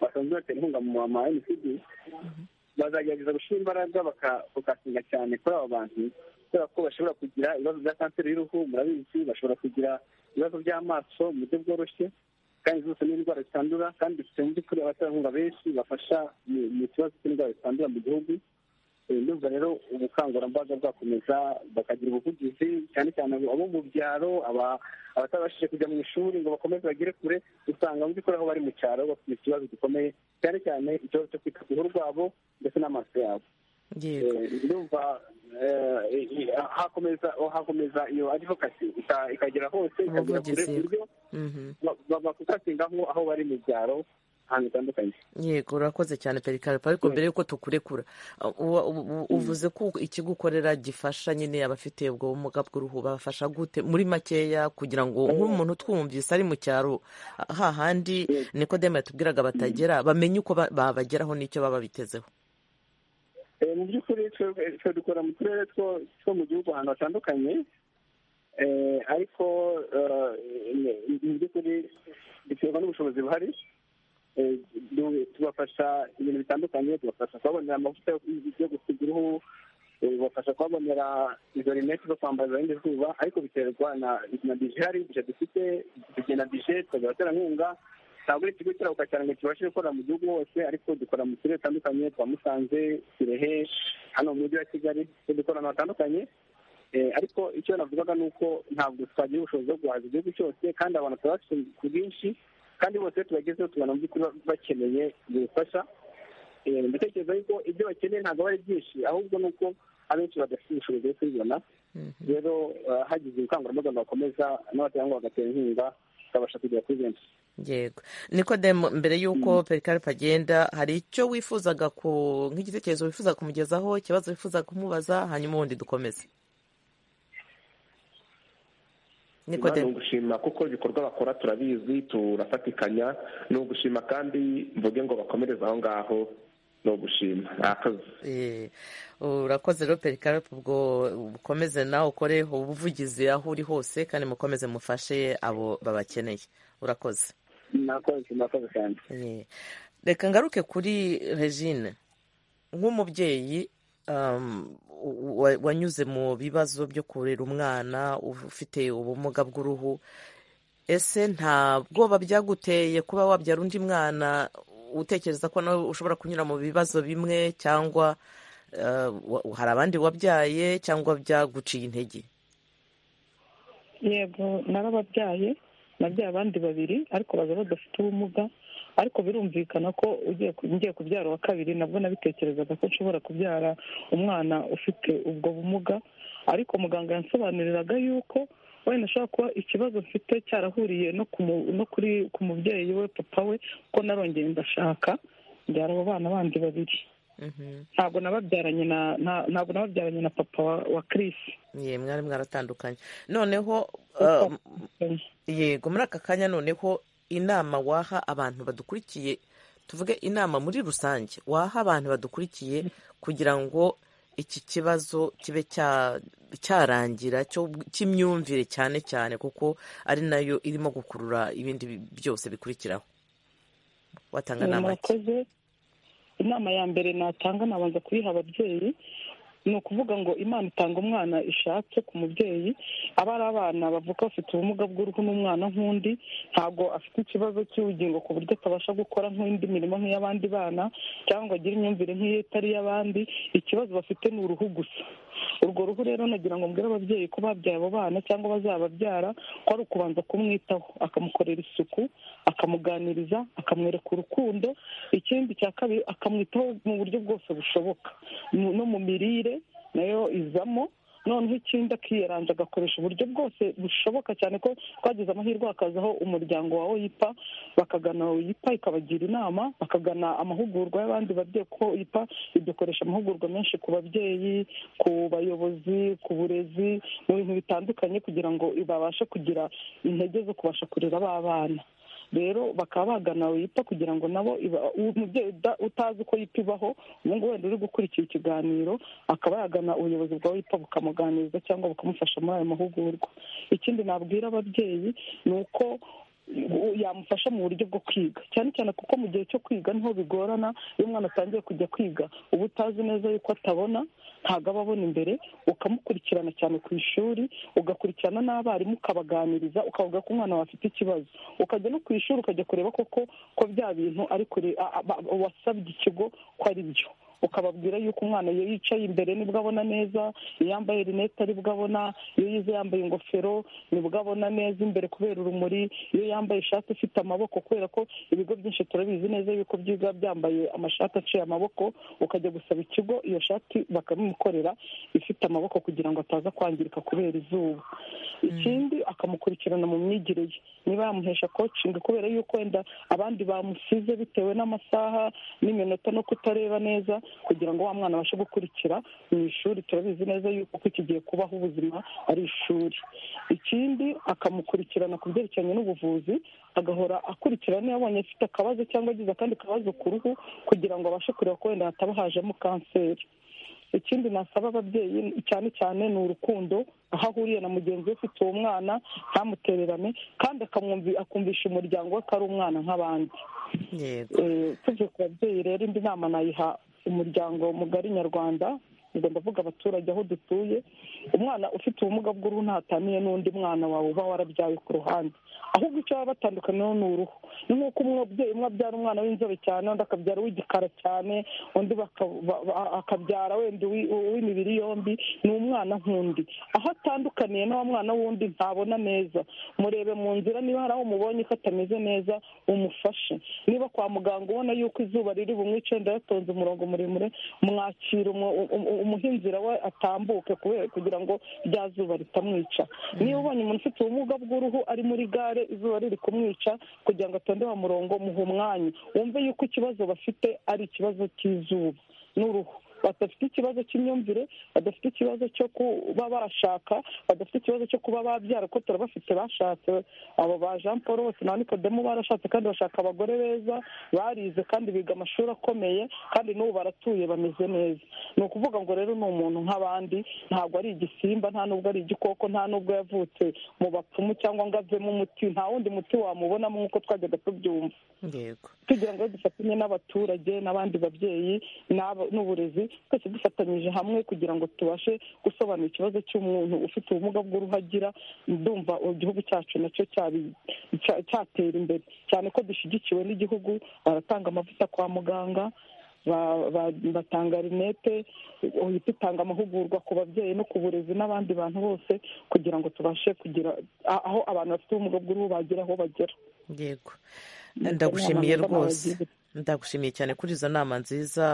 basanzwe batera inkunga mu ma mcd bazagerageza gushyira imbaraga baka- bakasinga cyane kuri abo bantu kubera ko bashobora kugira ibibazo bya kanseri y'uruhu murabizi bashobora kugira ibibazo by'amaso mu buryo bworoshye kandi zose ni indwara zitandura kandi dufite mu by'ukuri abaterankunga benshi bafasha mu- mu kibazo cy'indwara zitandura mu gihugu Eh, ndumva rero ubukangurambaga bwakomeza bakagira ubuvugizi cyane cyane abo abo mu byaro aba- abatabashije kujya mu ishuri ngo bakomeze bagere kure usanga mu by'ukuri aho bari mu cyaro bafite ikibazo gikomeye cyane cyane ikibazo cyo kwita ku ruhu rwabo ndetse n'amaso yabo yego Eh, ndumva eh, eh, hakomeza hakomeza iyo advokasi ika- ikagera hose ikagera kure ku Ubuvugizi. buryo Mhm. bakukatingaho aho bari mu byaro ahantu hatandukanye yego urakoze cyane perikaripe ariko mbere y'uko tukurekura uh, uwa- u- u- uvuze ko ikigo ukorera gifasha nyine abafite ubwo bumuga bw'uruhu babafasha gute muri makeya kugira ngo nk'umuntu utwumvise ari mu cyaro hahandi nikodemu yatubwiraga batagera bamenye uko ba- babageraho n'icyo baba bitezeho Eh, mu by'ukuri twebwe twe dukora mu turere two two mu gihugu ahantu hatandukanye Eh, ariko eh, mu by'ukuri biterwa n'ubushobozi buhari Eh, du- tubafasha ibintu bitandukanye tubafasha kubabonera amavuta yo yo gusiga uruhu eh, babafasha kubabonera izo rinete zo kwambaza irindi zuba ariko biterwa na na bije ihari bije dufite tugena bije tukagira abaterankunga ntabwo ari ikigo kirabuka cyane ngo kibashe gukora mu gihugu hose ariko dukora mu turere dutandukanye twa musanze kirehe hano mu mujyi wa kigali twe dukora ahantu hatandukanye Eh, ariko icyo navugaga ni uko ntabwo twagira ubushobozi bwo guhaza igihugu cyose kandi abantu tuba bafite ku bwinshi kandi bose tubagezeho tubona mu by'ukuri bakeneye ubufasha Eh, ndatekereza yuko ibyo bakeneye ntabwo aba ari byinshi ahubwo ni uko abenshi badafite ubushobozi bwo kubibona rero eh, hagize ubukangurambaga bwakomeza n'abaterankunga bagatera inkunga bakabasha kugera kuri benshi yego nikodemu mbere y'uko perikaripe agenda hari icyo wifuzaga ku nk'igitekerezo wifuza kumugezaho ikibazo wifuza kumubaza hanyuma ubundi dukomeze Imana ni nikodemu ugushima kuko ibikorwa bakora turabizi turafatikanya ni ugushima kandi mvuge ngo bakomereze aho ngaho ni ugushima ni akazi Eh, urakoze rero perikarapu ubwo ukomeze nawe ukore ubuvugizi aho uri hose kandi mukomeze mufashe abo babakeneye urakoze mwakoze mwakoze cyane Eh, reka ngaruke kuri regine nk'umubyeyi um, u- wa- wanyuze mu bibazo byo kurera umwana ufite ubumuga bw'uruhu ese nta bwoba byaguteye kuba wabyara undi mwana utekereza ko nawe ushobora kunyura mu bibazo bimwe cyangwa uh, wa- hari abandi wabyaye cyangwa byaguciye intege yego narababyaye nabyaye abandi babiri ariko baza badafite ubumuga ariko birumvikana ko ugiye ku- ngiye kubyara uwa kabiri nabwo nabitekerezaga ko nshobora kubyara umwana ufite ubwo bumuga ariko muganga yansobanuriraga yuko wenda ashobora kuba ikibazo mfite cyarahuriye no ku mu- no kuri ku mubyeyi we papa we ko narongeye ndashaka mbyara abo bana bandi babiri Mhm. ntabwo nababyaranye na na- ntabwo nababyaranye na papa wa, wa Chris ye mwari mwaratandukanye noneho Uko- um, yego muri aka kanya noneho inama waha abantu badukurikiye tuvuge inama muri rusange waha abantu badukurikiye kugira ngo iki kibazo kibe cya- cyarangira cyo- cy'imyumvire cyane cyane kuko ari nayo irimo gukurura ibindi bi- byose bikurikiraho watanga Eh, nama ki? murakoze inama ya mbere natanga nabanza kuyiha ababyeyi ni ukuvuga ngo imana itanga umwana ishatse ku mubyeyi aba ari abana bavuka bafite ubumuga bw'uruhu n'umwana nk'undi ntabwo afite ikibazo cy'ubugingo ku buryo atabasha gukora nk'indi mirimo nk'iy'abandi bana cyangwa agire imyumvire nk'iyo itari iy'abandi ikibazo bafite ni uruhu gusa urwo ruhu rero nagira ngo mbwire ababyeyi ko babyaye abo bana cyangwa bazababyara ko ari ukubanza kumwitaho akamukorera isuku akamuganiriza akamwereka urukundo ikindi cya kabiri akamwitaho mu buryo bwose bushoboka no mu mirire nayo izamo noneho ikindi akiyeranja agakoresha uburyo bwose bushoboka cyane ko twagize amahirwe hakazaho umuryango wa oyipa bakagana oyipa ikabagira inama bakagana amahugurwa y'abandi babyeyi kuko oyipa idukoresha amahugurwa menshi ku babyeyi ku bayobozi ku burezi mu bintu bitandukanye kugira ngo babashe kugira intege zo kubasha kurera b'abana rero bakaba bagana yita kugira ngo nabo umubyeyi utazi uko yita ibaho ubu ngubu wenda uri gukurikira ikiganiro akaba yagana ubuyobozi bwa wipa bukamuganiriza cyangwa bukamufasha muri ayo mahugurwa ikindi nabwira ababyeyi ni uko yamufasha mu buryo bwo kwiga cyane cyane kuko mu gihe cyo kwiga niho bigorana iyo umwana atangiye kujya kwiga uba utazi neza yuko atabona ntabwo aba abona imbere ukamukurikirana cyane ku ishuri ugakurikirana n'abarimu ukabaganiriza ukavuga ko umwana afite ikibazo ukajya no ku ishuri ukajya kureba koko ko bya bintu ari kure wasabye ikigo ko ari byo ukababwira yuko umwana iyo yicaye imbere nibwo abona neza iyo yambaye rinete aribwo abona iyo yize yambaye ingofero nibwo abona neza imbere kubera urumuri iyo yambaye ishati ifite amaboko kubera ko ibigo byinshi turabizi neza yuko byiga byambaye amashati aciye amaboko ukajya gusaba ikigo iyo shati bakabimukorera ifite amaboko kugira ngo ataza kwangirika kubera izuba ikindi akamukurikirana mu myigire ye niba yamuhesha kocingi kubera yuko wenda abandi bamusize bitewe n'amasaha n'iminota no kutareba neza kugira ngo wa mwana abashe gukurikira mu ishuri turabizi neza yuko kigiye kubaho ubuzima ari ishuri ikindi akamukurikirana ku byerekeranye n'ubuvuzi agahora akurikirana niba abonye afite akabazo cyangwa agize akandi kabazo ku ruhu kugira ngo abashe kureba ko wenda hataba hajemo kanseri ikindi nasaba ababyeyi cyane cyane ni urukundo aho ahuriye na mugenzi we ufite uwo mwana ntamutererane kandi akumvisha umuryango we ko ari umwana nk'abandi tuvuye ku babyeyi rero indi nama nayiha umuryango mugari nyarwanda ubwo ndavuga abaturage aho dutuye umwana ufite ubumuga bw'uruhu ntataniye n'undi mwana wawe uba warabyawe ku ruhande ahubwo icyo baba batandukaniyeho ni uruhu ni nk'uko umubyeyi umwe abyara umwana w'inzobe cyane undi akabyara uw'igikara cyane undi akabyara wenda uw'imibiri yombi ni umwana nk'undi aho atandukaniye n'uwo mwana w'undi ntabona neza murebe mu nzira niba hari aho umubonye ko atameze neza umufashe niba kwa muganga ubona yuko izuba riri bumwice wenda yatonze umurongo muremure mwakira umuha inzira we atambuke kugira ngo rya zuba ritamwica niba ubonye umuntu ufite ubumuga bw'uruhu ari muri gare izuba riri kumwica kugira ngo atonde wa murongo muhe umwanya wumve yuko ikibazo bafite ari ikibazo cy'izuba n'uruhu badafite ikibazo cy'imyumvire badafite ikibazo cyo kuba bashaka badafite ikibazo cyo kuba babyara kuko turabafite bashatse abo ba jean paul bose na nikodemu barashatse kandi bashaka abagore beza barize kandi biga amashuri akomeye kandi n'ubu baratuye bameze neza ni ukuvuga ngo rero ni umuntu nk'abandi ntabwo ari igisimba nta nubwo ari igikoko nta nubwo yavutse mu bapfumu cyangwa ngo avemo umuti nta wundi muti wamubonamo nk'uko twajyaga tubyumva tugira ngo dufatanye n'abaturage n'abandi babyeyi n'uburezi twese dufatanyije hamwe kugira ngo tubashe gusobanura ikibazo cy'umuntu ufite ubumuga bw'uruhu agira ndumva igihugu cyacu nacyo cyatera imbere cyane ko dushyigikiwe n'igihugu baratanga amavuta kwa muganga batanga rinete uhita itanga amahugurwa ku babyeyi no ku burezi n'abandi bantu bose kugira ngo tubashe kugira aho abantu bafite ubumuga bw'uruhu bagera aho bagera yego ndagushimiye rwose ndagushimiye cyane kuri izo nama nziza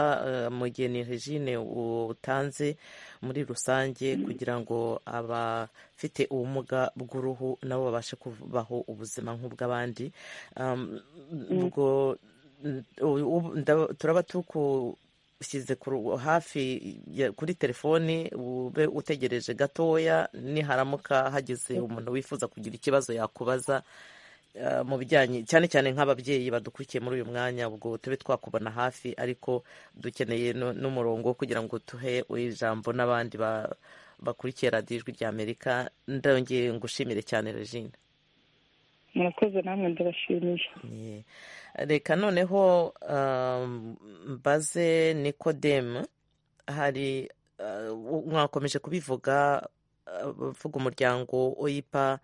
mu gihe ni regine utanze muri rusange kugira ngo abafite ubumuga bw'uruhu nabo babashe kubaho ubuzima nk'ubw'abandi ubwo turaba tukushyize hafi kuri telefoni ube utegereje gatoya niharamuka hagize umuntu wifuza kugira ikibazo yakubaza mu bijyanye cyane cyane nk'ababyeyi badukurikiye muri uyu mwanya ubwo tube twakubona hafi ariko dukeneye n'umurongo kugira ngo duhe ijambo n'abandi bakurikiye radiyo ijwi ry'amerika ndongeye ngushimire cyane regine murakoze namwe ndabashimiye reka noneho um, mbaze nikodemu hari uh, mwakomeje kubivuga bavuga uh, umuryango oyipa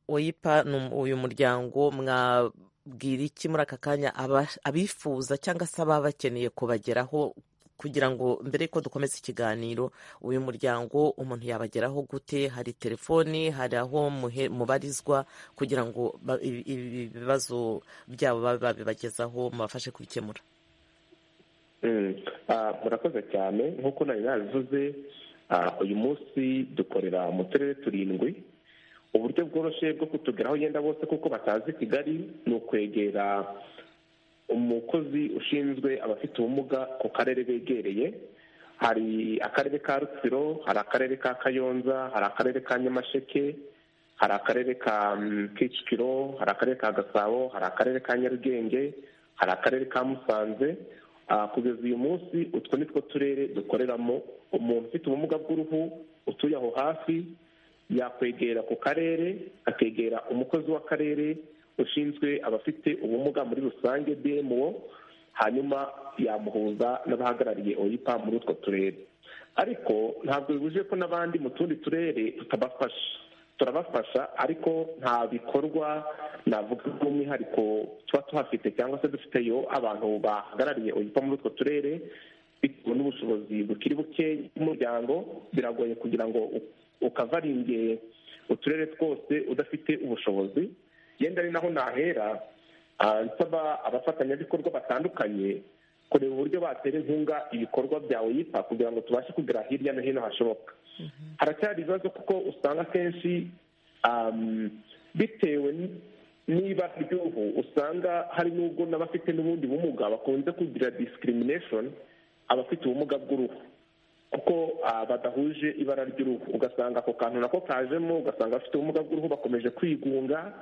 oyipa uyu muryango mwabwira iki muri aka kanya abifuza cyangwa se ababa bakeneye kubageraho kugira ngo mbere yuko dukomeza ikiganiro uyu muryango umuntu yabageraho gute hari telefoni hari aho mubarizwa kugira ngo ibi bibazo byabo babe babibagezaho mubafashe kubikemura murakoze cyane nk'uko nari nabivuze uyu munsi dukorera mu turere turindwi uburyo bworoshye bwo kutugeraho yenda bose kuko batazi kigali ni ukwegera umukozi ushinzwe abafite ubumuga ku karere begereye hari akarere ka rutsiro hari akarere ka kayonza hari akarere ka nyamasheke hari akarere ka kicukiro hari akarere ka gasabo hari akarere ka nyarugenge hari akarere ka musanze kugeza uyu munsi utwo ni two turere dukoreramo umuntu ufite ubumuga bw'uruhu utuye aho hafi yakwegera ku karere akegera umukozi w'akarere ushinzwe abafite ubumuga muri rusange bmo hanyuma yamuhuza n'abahagarariye oyipa muri utwo turere ariko ntabwo bibuje ko n'abandi mu tundi turere tutabafasha turabafasha ariko nta bikorwa navuga by'umwihariko tuba tuhafite cyangwa se dufiteyo abantu bahagarariye oyipa muri utwo turere bitewe n'ubushobozi bukiri buke bw'umuryango biragoye kugira ngo ukavaringe uturere twose udafite ubushobozi yenda ari naho nahera nsaba abafatanyabikorwa batandukanye kureba uburyo batera inkunga ibikorwa byawe yipa kugira ngo tubashe kugera hirya no hino hashoboka haracyari ibibazo kuko usanga akenshi bitewe n'ibara ry'ubu usanga hari n'ubwo n'abafite n'ubundi bumuga bakunze kugira discrimination abafite ubumuga bw'uruhu kuko badahuje ibara ry'uruhu ugasanga ako kantu nako kajemo ugasanga abafite ubumuga bw'uruhu bakomeje kwigunga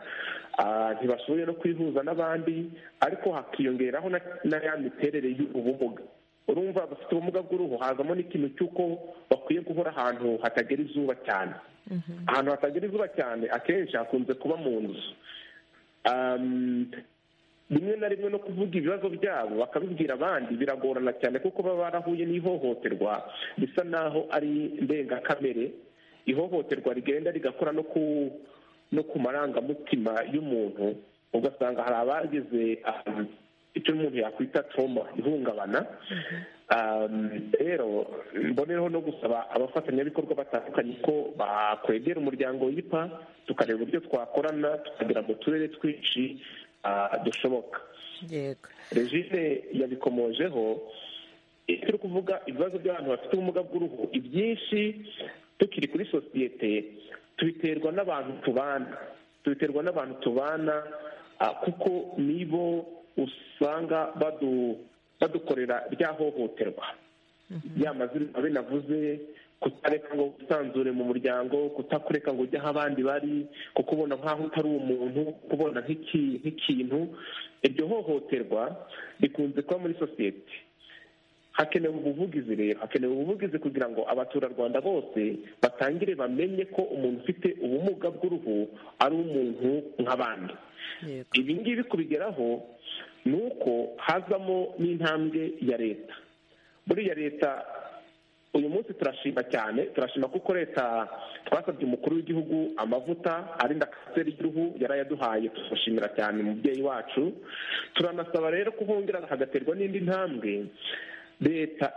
ntibashoboye no kwihuza n'abandi ariko hakiyongeraho na ya miterere y'ubumuga urumva abafite ubumuga bw'uruhu hazamo n'ikintu cy'uko bakwiye guhora ahantu hatagera izuba cyane ahantu hatagera izuba cyane akenshi hakunze kuba mu nzu rimwe na rimwe no kuvuga ibibazo byabo bakabibwira abandi biragorana cyane kuko baba barahuye n'ihohoterwa bisa naho ari ndengakamere ihohoterwa rigenda rigakora no ku no ku marangamutima y'umuntu ugasanga hari abageze icyo umuntu yakwita toma ihungabana rero mbonereho no gusaba abafatanyabikorwa batandukanye ko bakwegera umuryango w'ipa tukareba uburyo twakorana tukagera mu turere twinshi dushoboka regime yabikomojeho iyo turi kuvuga ibibazo by'abantu bafite ubumuga bw'uruhu ibyinshi tukiri kuri sosiyete tubiterwa n'abantu tubana tubiterwa n'abantu tubana kuko nibo usanga badukorera rya hohoterwa ya mazina binavuze kutareka ngo wisanzure mu muryango kutakureka ngo ujye aho abandi bari kukubona nk'aho utari umuntu kubona nk'ikintu iryo hohoterwa rikunze kuba muri sosiyete hakenewe ubuvugizi rero hakenewe ubuvugizi kugira ngo abaturarwanda bose batangire bamenye ko umuntu ufite ubumuga bw'uruhu ari umuntu nk'abandi ibi ngibi kubigeraho ni uko hazamo n'intambwe ya leta buriya leta uyu munsi turashima cyane turashima kuko leta twasabye umukuru w'igihugu amavuta arinda kanseri y'uruhu yarayaduhaye tumushimira cyane umubyeyi wacu turanasaba rero ko hongera hagaterwa n'indi ntambwe leta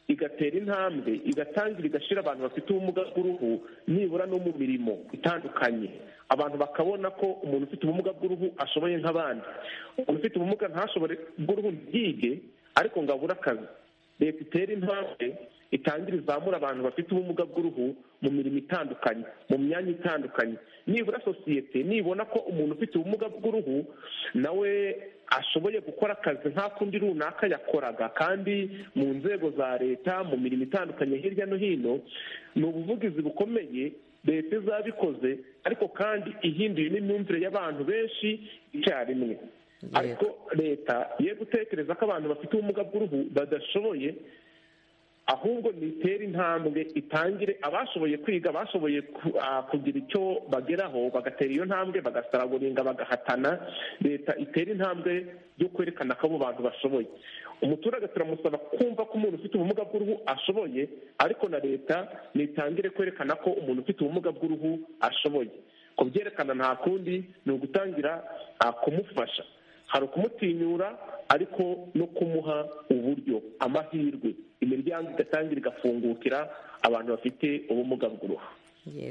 igatera intambwe igatangira igashira abantu bafite ubumuga bw'uruhu nibura no mu mirimo itandukanye abantu bakabona ko umuntu ufite ubumuga bw'uruhu ashoboye nk'abandi umuntu ufite ubumuga ntashobore bw'uruhu ntibwige ariko ngo abure akazi leta itera intambwe itangira izamura abantu bafite ubumuga bw'uruhu mu mirimo itandukanye mu myanya itandukanye nibura sosiyete nibona ko umuntu ufite ubumuga bw'uruhu nawe ashoboye gukora akazi nta kundi runaka yakoraga kandi mu nzego za leta mu mirimo itandukanye hirya no hino ni ubuvugizi bukomeye leta izabikoze ariko kandi ihinduye n'imyumvire y'abantu benshi icyarimwe ariko leta ye gutekereza ko abantu bafite ubumuga bw'uruhu badashoboye ahubwo nitere intambwe itangire abashoboye kwiga bashoboye kugira icyo bageraho bagatera iyo ntambwe bagasaraguringa bagahatana leta itera intambwe yo kwerekana ko abo bantu bashoboye umuturage turamusaba kumva ko umuntu ufite ubumuga bw'uruhu ashoboye ariko na leta nitangire kwerekana ko umuntu ufite ubumuga bw'uruhu ashoboye kubyerekana nta kundi ni ugutangira kumufasha hari ukumutinyura ariko no kumuha uburyo amahirwe imiryango igatangira igafungukira abantu bafite ubumuga bw'uruhu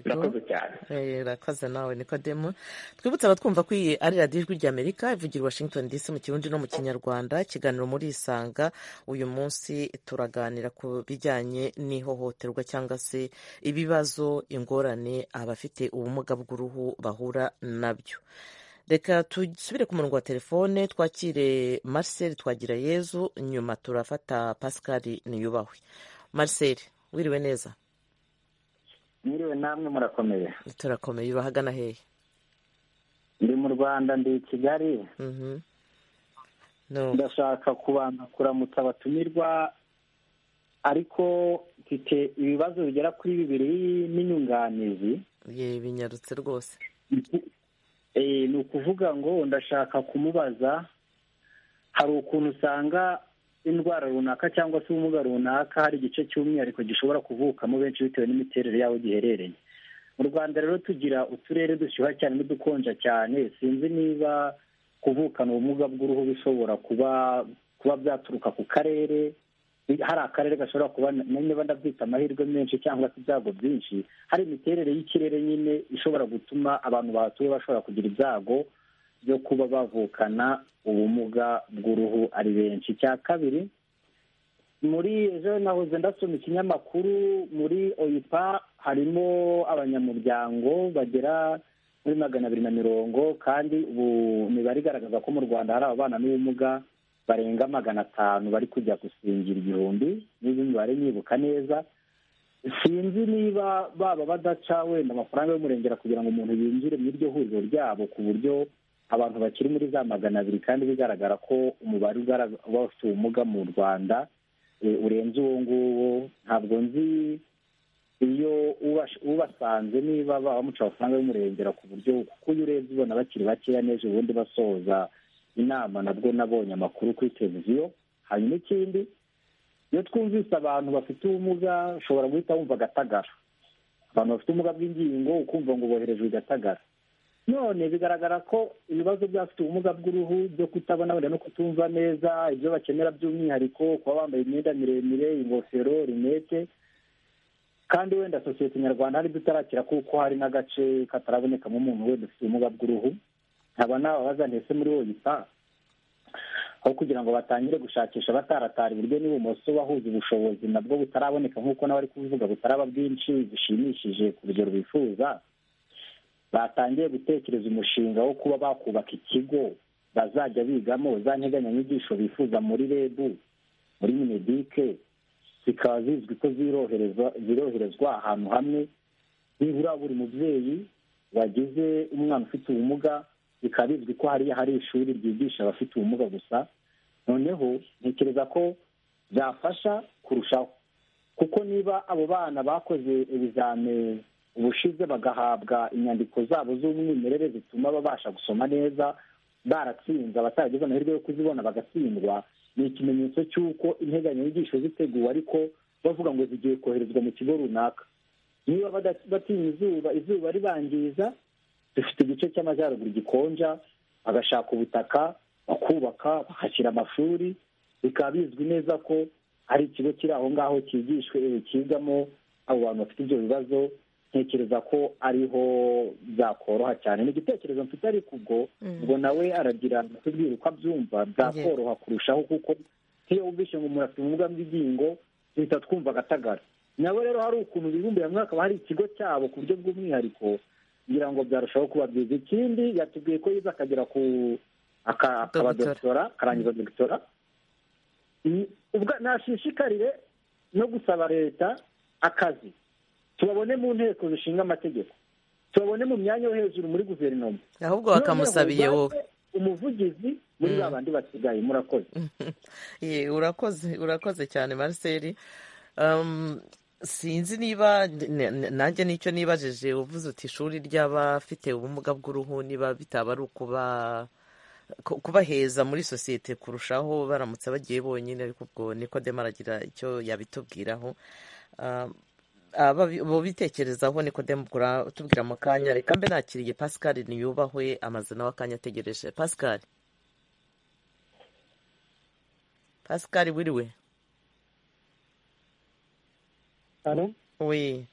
birakoze cyane birakoze nawe nikodemu twibutse abatwumva ko iyi ari radiyo ijwi ry'amerika ivugira i washington dc mu kirundi no mu kinyarwanda ikiganiro muri isanga uyu munsi turaganira ku bijyanye n'ihohoterwa cyangwa se ibibazo ingorane abafite ubumuga bw'uruhu bahura nabyo reka dusubire ku murongo wa telefone twakire marcel twagira yezu nyuma turafata pascal niyubahwe marcel wiriwe neza mwiriwe namwe murakomeye turakomeye urahagana hehe ndi mu rwanda ndi i kigali ndashaka kubanza kuramutsa abatumirwa ariko mfite ibibazo bigera kuri bibiri n'inyunganizi binyarutse rwose ni ukuvuga ngo ndashaka kumubaza hari ukuntu usanga indwara runaka cyangwa se ubumuga runaka hari igice cy'umwihariko gishobora kuvukamo benshi bitewe n'imiterere y'aho giherereye mu rwanda rero tugira uturere dushyuha cyane n'udukonja cyane sinzi niba kuvukana ubumuga bw'uruhu bishobora kuba kuba byaturuka ku karere hari akarere gashobora kuba niba ndabyita amahirwe menshi cyangwa se ibyago byinshi hari imiterere y'ikirere nyine ishobora gutuma abantu bahatuye bashobora kugira ibyago byo kuba bavukana ubumuga bw'uruhu ari benshi icya kabiri muri ejo nahoze ndasoma ikinyamakuru muri oyipa harimo abanyamuryango bagera muri magana abiri na mirongo kandi ubu imibare igaragaza ko mu rwanda hari ababana n'ubumuga barenga magana atanu bari kujya gusingira igihumbi n'izi mibare nyibuka neza sinzi niba baba badaca wenda amafaranga y'umurengera kugira ngo umuntu yinjire mu iryo huriro ryabo ku buryo abantu bakiri muri za magana abiri kandi bigaragara ko umubare w'abafite ubumuga mu rwanda urenze uwo nguwo ntabwo nzi iyo ubasanze niba bamuca amafaranga y'umurengera ku buryo kuko iyo urebye ubona bakiri bakeya n'ejo ubundi basoza inama nabwo nabonye amakuru kuri televiziyo hanyuma ikindi iyo twumvise abantu bafite ubumuga ushobora guhita wumva agatagara abantu bafite ubumuga bw'ingingo ukumva ngo boherejwe igatagara none bigaragara ko ibibazo by'abafite ubumuga bw'uruhu byo kutabona wenda no kutumva neza ibyo bakenera by'umwihariko kuba bambaye imyenda miremire ingofero rinete kandi wenda sosiyete nyarwanda hari itarakira kuko hari n'agace katarabonekamo umuntu wenda ufite ubumuga bw'uruhu haba n'ababaza ndetse muri woyipa aho kugira ngo batangire gushakisha bataratara iburyo n'ibumoso bahuza ubushobozi nabwo butaraboneka nk'uko nawe ari kubivuga butaraba bwinshi bushimishije ku rugero bifuza batangiye gutekereza umushinga wo kuba bakubaka ikigo bazajya bigamo za nteganyanyigisho bifuza muri reb muri minedike zikaba zizwi ko ziroherezwa ahantu hamwe nibura buri mubyeyi wagize umwana ufite ubumuga bikaba bizwi ko hariya hari ishuri ryigisha abafite ubumuga gusa noneho ntekereza ko byafasha kurushaho kuko niba abo bana bakoze ibizame ubushize bagahabwa inyandiko zabo z'umwimerere zituma babasha gusoma neza baratsinze abataragize amahirwe yo kuzibona bagatsindwa ni ikimenyetso cy'uko integanyanyigisho ziteguwe ariko bavuga ngo zigiye koherezwa mu kigo runaka niba batinya izuba izuba ribangiza dufite igice cy'amajyaruguru gikonja bagashaka ubutaka bakubaka bakashyira amashuri bikaba bizwi neza ko hari ikigo kiri aho ngaho cyigishwe cyigamo abo bantu bafite ibyo bibazo ntekereza ko ariho byakoroha cyane ni igitekerezo mfite ariko ubwo ubwo nawe aragira tubwire uko abyumva byakoroha kurushaho kuko nk'iyo wumvishe ngo umuntu afite ubumuga bw'ingingo duhita twumva agatagara nabo rero hari ukuntu bibumbiye hamwe hakaba hari ikigo cyabo ku buryo bw'umwihariko kugira ngo byarushaho kuba byiza ikindi yatubwiye ko yiza akagera ku akaba dogitora akarangiza dogitora nashishikarire no gusaba leta akazi tubabone mu nteko zishinga amategeko tubabone mu myanya yo hejuru muri guverinoma ahubwo bakamusabiye wowe umuvugizi muri ba bandi basigaye murakoze urakoze urakoze cyane marcel Um, sinzi niba nanjye nicyo nibajije uvuze uti ishuri ry'abafite ubumuga bw'uruhu niba bitaba ari ukuba kubaheza muri sosiyete kurushaho baramutse bagiye bonyine ariko ubwo niko dema aragira icyo yabitubwiraho bitekerezaho niko dema tubwira mu kanya reka mbe nakiriye pascal niyubahwe amaze nawe akanya ategereje pascal pascal wiriwe we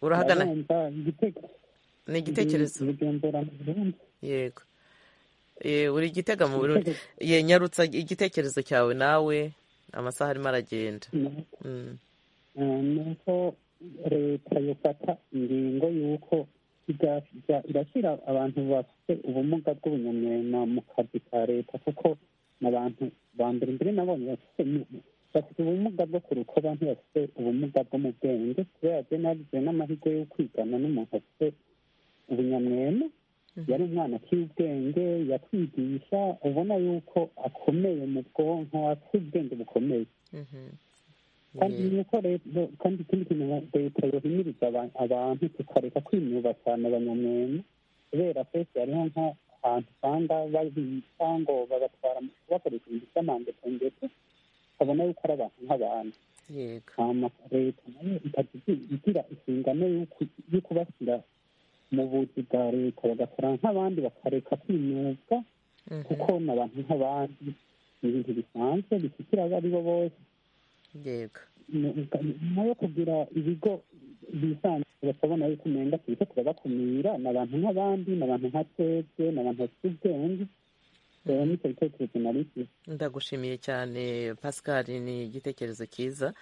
urahagana ni igitekerezo yego uri igitega mu burundi ye nyarutsa igitekerezo cyawe nawe amasaha arimo aragenda ni uko leta yafata ingingo y'uko irashyira abantu bafite ubumuga bw'ubunyamwuga mu kazi ka leta kuko abantu ba mbere mbere nabonye bafite bafite ubumuga bwo ku rukoba ntibafite ubumuga bwo mu bwenge kubera byo n'amahirwe yo kwigana n'umuntu afite ubunyamwema yari umwana akiri ubwenge yakwigisha ubona yuko akomeye mu bwonko afite ubwenge bukomeye kandi nuko rero kandi ikindi kintu leta yohimiriza abantu tukareka kwinuba cyane abanyamwema kubera twese hariho nk'ahantu usanga babitsa ngo babatwara bakoresha ibintu by'amandepo ndetse ukabona yuko ari abantu nk'abantu leta nayo ikajya igira inshingano yo kubashyira mu buzi bwa leta bagakora nk'abandi bakareka kwimyuga kuko ni abantu nk'abandi ni ibintu bisanzwe bisukira abo ari bo bose nayo kugira ibigo bisanzwe bakabona yuko umenga tubise turabakumira ni abantu nk'abandi ni abantu nka twebwe ni abantu bafite ubwenge ndagushimiye cyane pascal ni igitekerezo cyiza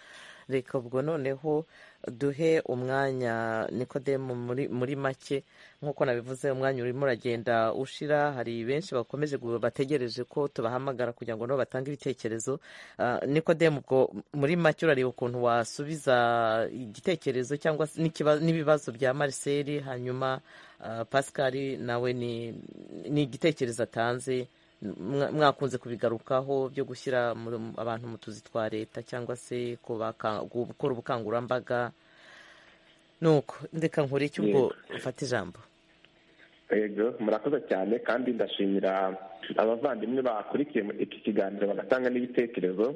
reka ubwo noneho duhe umwanya nikodemu muri make nk'uko nabivuze umwanya urimo uragenda ushira hari benshi bakomeje bategereje ko tubahamagara kugira ngo nabo batange ibitekerezo nikodemu ubwo muri make urareba ukuntu wasubiza igitekerezo cyangwa se n'ibibazo bya mariseri hanyuma pascal nawe ni igitekerezo atanze mwakunze kubigarukaho byo gushyira abantu mu tuzi twa leta cyangwa se gukora ubukangurambaga nuko ndeka nkore icyo ubwo ufata ijambo yego murakoze cyane kandi ndashimira abavandimwe bakurikiye iki kiganiro bagatanga n'ibitekerezo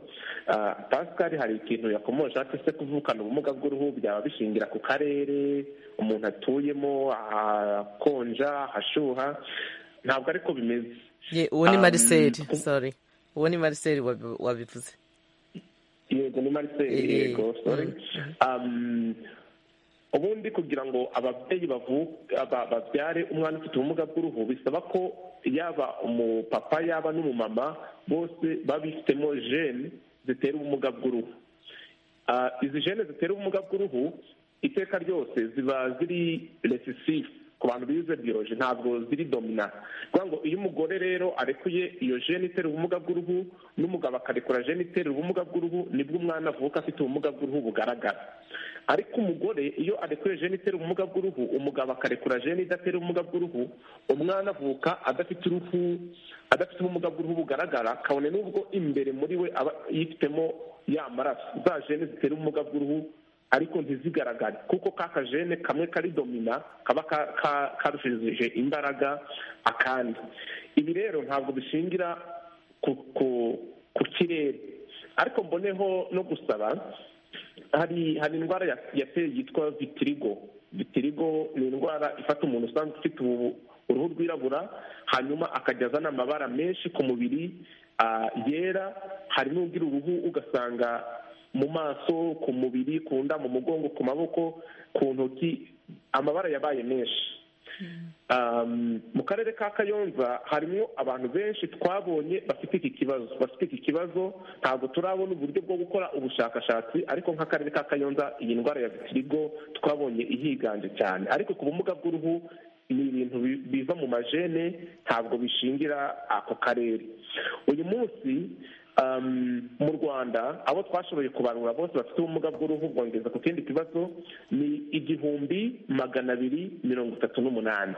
pascal hari ikintu yakomoje ati se kuvukana ubumuga bw'uruhu byaba bishingira ku karere umuntu atuyemo ahakonja ahashyuha ntabwo ariko bimeze uwo ni mariseri sori uwo ni mariseri wabivuze yego ni mariseri yego sori ubundi kugira ngo ababyeyi babyare umwana ufite ubumuga bw'uruhu bisaba ko yaba umupapa yaba n'umumama bose babifitemo jene zitera ubumuga bw'uruhu izi jene zitera ubumuga bw'uruhu iteka ryose ziba ziri resisifu ku bantu bize biyoje ntabwo ziri domina kuvuga ngo iyo umugore rero arekuye iyo jene itera ubumuga bw'uruhu n'umugabo akarekura jene itera ubumuga bw'uruhu nibwo umwana avuka afite ubumuga bw'uruhu bugaragara ariko umugore iyo arekuye jene itera ubumuga bw'uruhu umugabo akarekura jene idatera ubumuga bw'uruhu umwana avuka adafite uruhu adafite ubumuga bw'uruhu bugaragara kabone n'ubwo imbere muri we aba yifitemo ya maraso za jene zitera ubumuga bw'uruhu ariko ntizigaragare kuko ka kajene kamwe kari domina kaba karushije imbaraga akandi ibi rero ntabwo bishingira ku kirere ariko mboneho no gusaba hari hari indwara yateye yitwa vitirigo vitirigo ni indwara ifata umuntu usanzwe ufite uruhu rwirabura hanyuma akajya azana amabara menshi ku mubiri yera hari n'ugira uruhu ugasanga mu maso ku mubiri ku nda mu mugongo ku maboko ku ntoki amabara yabaye menshi mu karere ka kayonza harimo abantu benshi twabonye bafite iki kibazo bafite iki kibazo ntabwo turabona uburyo bwo gukora ubushakashatsi ariko nk'akarere ka kayonza iyi ndwara ya vitirigo twabonye ihiganje cyane ariko ku bumuga bw'uruhu ni ibintu biva mu majene ntabwo bishingira ako karere uyu munsi mu rwanda abo twashoboye kubarura bose bafite ubumuga bw'uruhu bwongeza ku kindi kibazo ni igihumbi magana abiri mirongo itatu n'umunani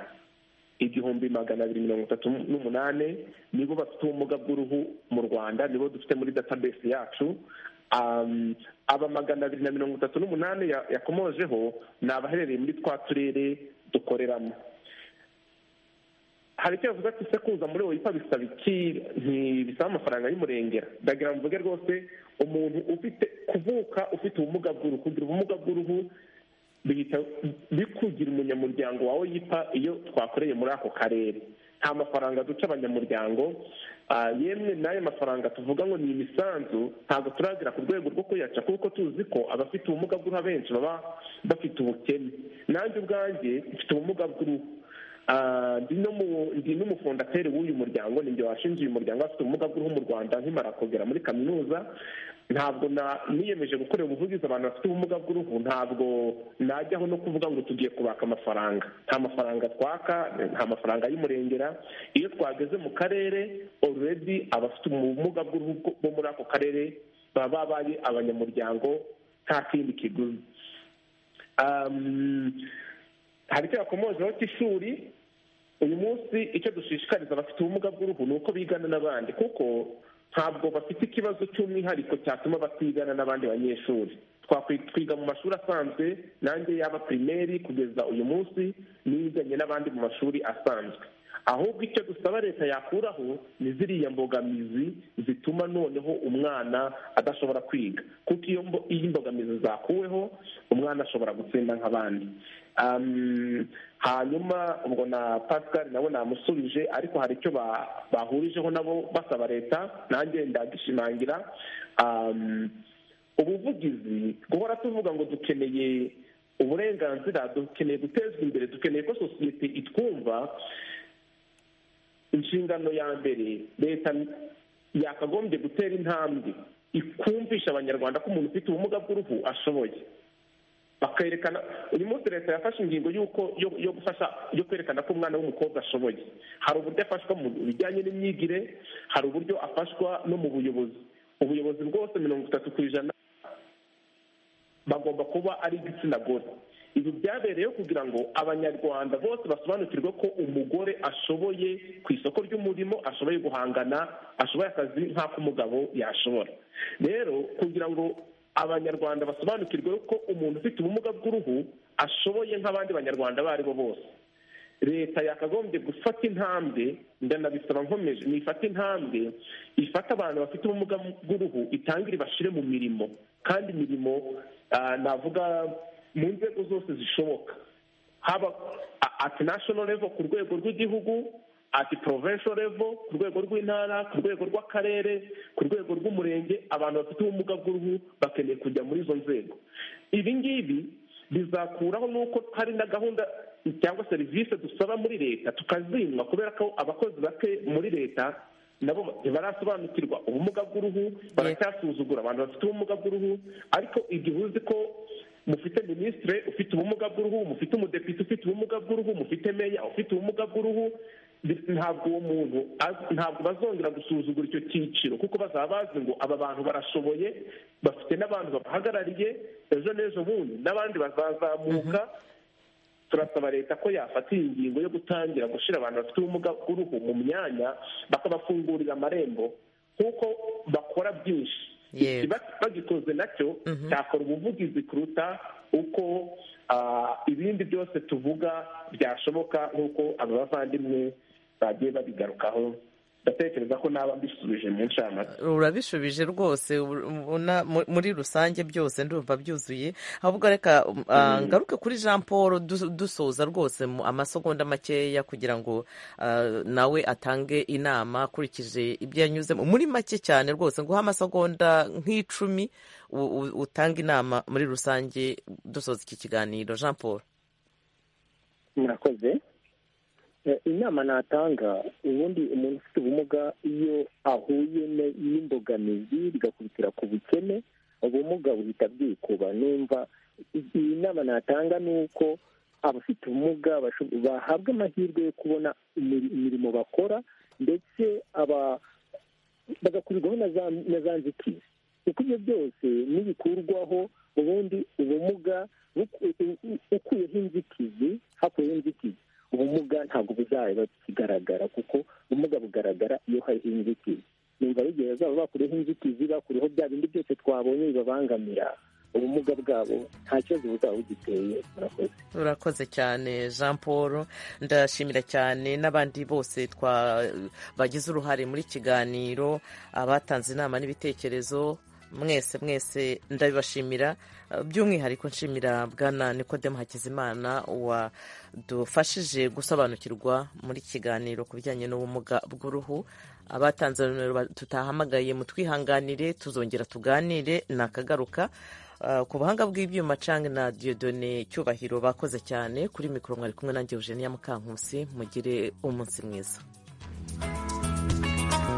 igihumbi magana abiri mirongo itatu n'umunani nibo bafite ubumuga bw'uruhu mu rwanda nibo dufite muri database yacu aba magana abiri na mirongo itatu n'umunani yakomojeho ni abaherereye muri twa turere dukoreramo hari icyo yavuze ati se kuza muri wowe bisaba iki bisaba amafaranga y'umurengera ndagira ngo mvuge rwose umuntu ufite kuvuka ufite ubumuga bw'uruhu kugira ubumuga bw'uruhu bihita bikugira umunyamuryango wawe yipa iyo twakoreye muri ako karere nta mafaranga duca abanyamuryango yemwe n'ayo mafaranga tuvuga ngo ni imisanzu ntabwo turagira ku rwego rwo kuyaca kuko tuzi ko abafite ubumuga bw'uruhu abenshi baba bafite ubukene nanjye ubwanjye mfite ubumuga bw'uruhu ndi n'umufondateri w'uyu muryango ninjye washinze uyu muryango afite ubumuga bw'uruhu mu rwanda nkimara kugera muri kaminuza ntabwo niyemeje gukorera ubuvugizi abantu bafite ubumuga bw'uruhu ntabwo najyaho no kuvuga ngo tugiye kubaka amafaranga nta mafaranga twaka nta mafaranga y'umurengera iyo twageze mu karere oredi abafite ubumuga bw'uruhu bo muri ako karere baba babaye abanyamuryango nta kindi kiguzi hari icyo yakomojeho cy'ishuri uyu munsi icyo dushishikariza abafite ubumuga bw'uruhu ni uko bigana n'abandi kuko ntabwo bafite ikibazo cy'umwihariko cyatuma batigana n'abandi banyeshuri twiga mu mashuri asanzwe nanjye yaba pirimeri kugeza uyu munsi niganye n'abandi mu mashuri asanzwe ahubwo icyo dusaba leta yakuraho ni ziriya mbogamizi zituma noneho umwana adashobora kwiga kuko iyo imbogamizi zakuweho umwana ashobora gutsinda nk'abandi hanyuma ubwo na pascal nawe namusubije ariko hari icyo bahurijeho nabo basaba leta nanjye ndagishimangira ubuvugizi guhora tuvuga ngo dukeneye uburenganzira dukeneye gutezwa imbere dukeneye ko sosiyete itwumva inshingano ya mbere leta yakagombye gutera intambwe ikumvisha abanyarwanda ko umuntu ufite ubumuga bw'uruhu ashoboye bakerekana uyu munsi leta yafashe ingingo y'uko yo gufasha yo kwerekana ko umwana w'umukobwa ashoboye hari uburyo afashwa mu bijyanye n'imyigire hari uburyo afashwa no mu buyobozi ubuyobozi bwose mirongo itatu ku ijana bagomba kuba ari igitsina gore ibi byabereyeho kugira ngo abanyarwanda bose basobanukirwe ko umugore ashoboye ku isoko ry'umurimo ashoboye guhangana ashoboye akazi nk'ako umugabo yashobora rero kugira ngo abanyarwanda basobanukirwe ko umuntu ufite ubumuga bw'uruhu ashoboye nk'abandi banyarwanda abo ari bo bose leta yakagombye gufata intambwe ndanabisaba nkomeje nifata intambwe ifata abantu bafite ubumuga bw'uruhu itangire bashyire mu mirimo kandi imirimo navuga mu nzego zose zishoboka haba ati national level ku rwego rw'igihugu ati provincial level ku rwego rw'intara ku rwego rw'akarere ku rwego rw'umurenge abantu bafite ubumuga bw'uruhu bakeneye kujya muri izo nzego ibi ngibi bizakuraho n'uko hari na gahunda cyangwa serivisi dusaba muri leta tukazinywa kubera ko abakozi bake muri leta nabo ntibarasobanukirwa ubumuga bw'uruhu baracyasuzugura abantu bafite ubumuga bw'uruhu ariko igihe uzi ko mufite minisitire ufite ubumuga bw'uruhu mufite umudepite ufite ubumuga bw'uruhu mufite meya ufite ubumuga bw'uruhu ntabwo uwo muntu ntabwo bazongera gusuzugura icyo cyiciro kuko bazaba bazi ngo aba bantu barashoboye bafite n'abantu babahagarariye ejo n'ejo bundi n'abandi bazazamuka turasaba leta ko yafata iyi ngingo yo gutangira gushyira abantu bafite ubumuga bw'uruhu mu myanya bakabafungurira amarembo kuko bakora byinshi bagikoze nacyo cyakora ubuvugizi kuruta uko ibindi byose tuvuga byashoboka nk'uko aba bavandimwe bagiye babigarukaho ndatekereza ko naba mbisubije mu ncamake urabishubije rwose muri rusange byose ndumva byuzuye ahubwo reka ngaruke kuri jean paul dusoza rwose amasegonda makeya kugira ngo nawe atange inama akurikije ibyo yanyuzemo muri make cyane rwose nguha amasegonda nk'icumi utanga inama muri rusange dusoza iki kiganiro jean paul murakoze inama natanga ubundi umuntu ufite ubumuga iyo ahuye n'imbogamizi bigakubitira ku bukene ubumuga buhita bwikuba numva iyi nama natanga ni uko abafite ubumuga bahabwa amahirwe yo kubona imirimo bakora ndetse bagakurirwaho na za nzitizi kuko ibyo byose ntibikurwaho ubundi ubumuga ukuyeho inzitizi hakuyeho inzitizi ubumuga ntabwo buzaba bukigaragara kuko ubumuga bugaragara iyo hari inzitizi numva igihe bazaba bakuriho inzitizi bakuriho bya bindi byose twabonye bibabangamira ubumuga bwabo nta kibazo buzaba bugiteye murakoze urakoze cyane jean paul ndashimira cyane n'abandi bose twa bagize uruhare muri kiganiro abatanze inama n'ibitekerezo mwese mwese ndabibashimira by'umwihariko nshimira bwana nikodemu hakizimana wadufashije gusobanukirwa muri kiganiro ku bijyanye n'ubumuga bw'uruhu abatanze nomero tutahamagaye mu twihanganire tuzongera tuganire nakagaruka ku buhanga bw'ibyuma cang na diodone cyubahiro bakoze cyane kuri mikoro mwari kumwe nanjye eugenia mukankusi mugire umunsi mwiza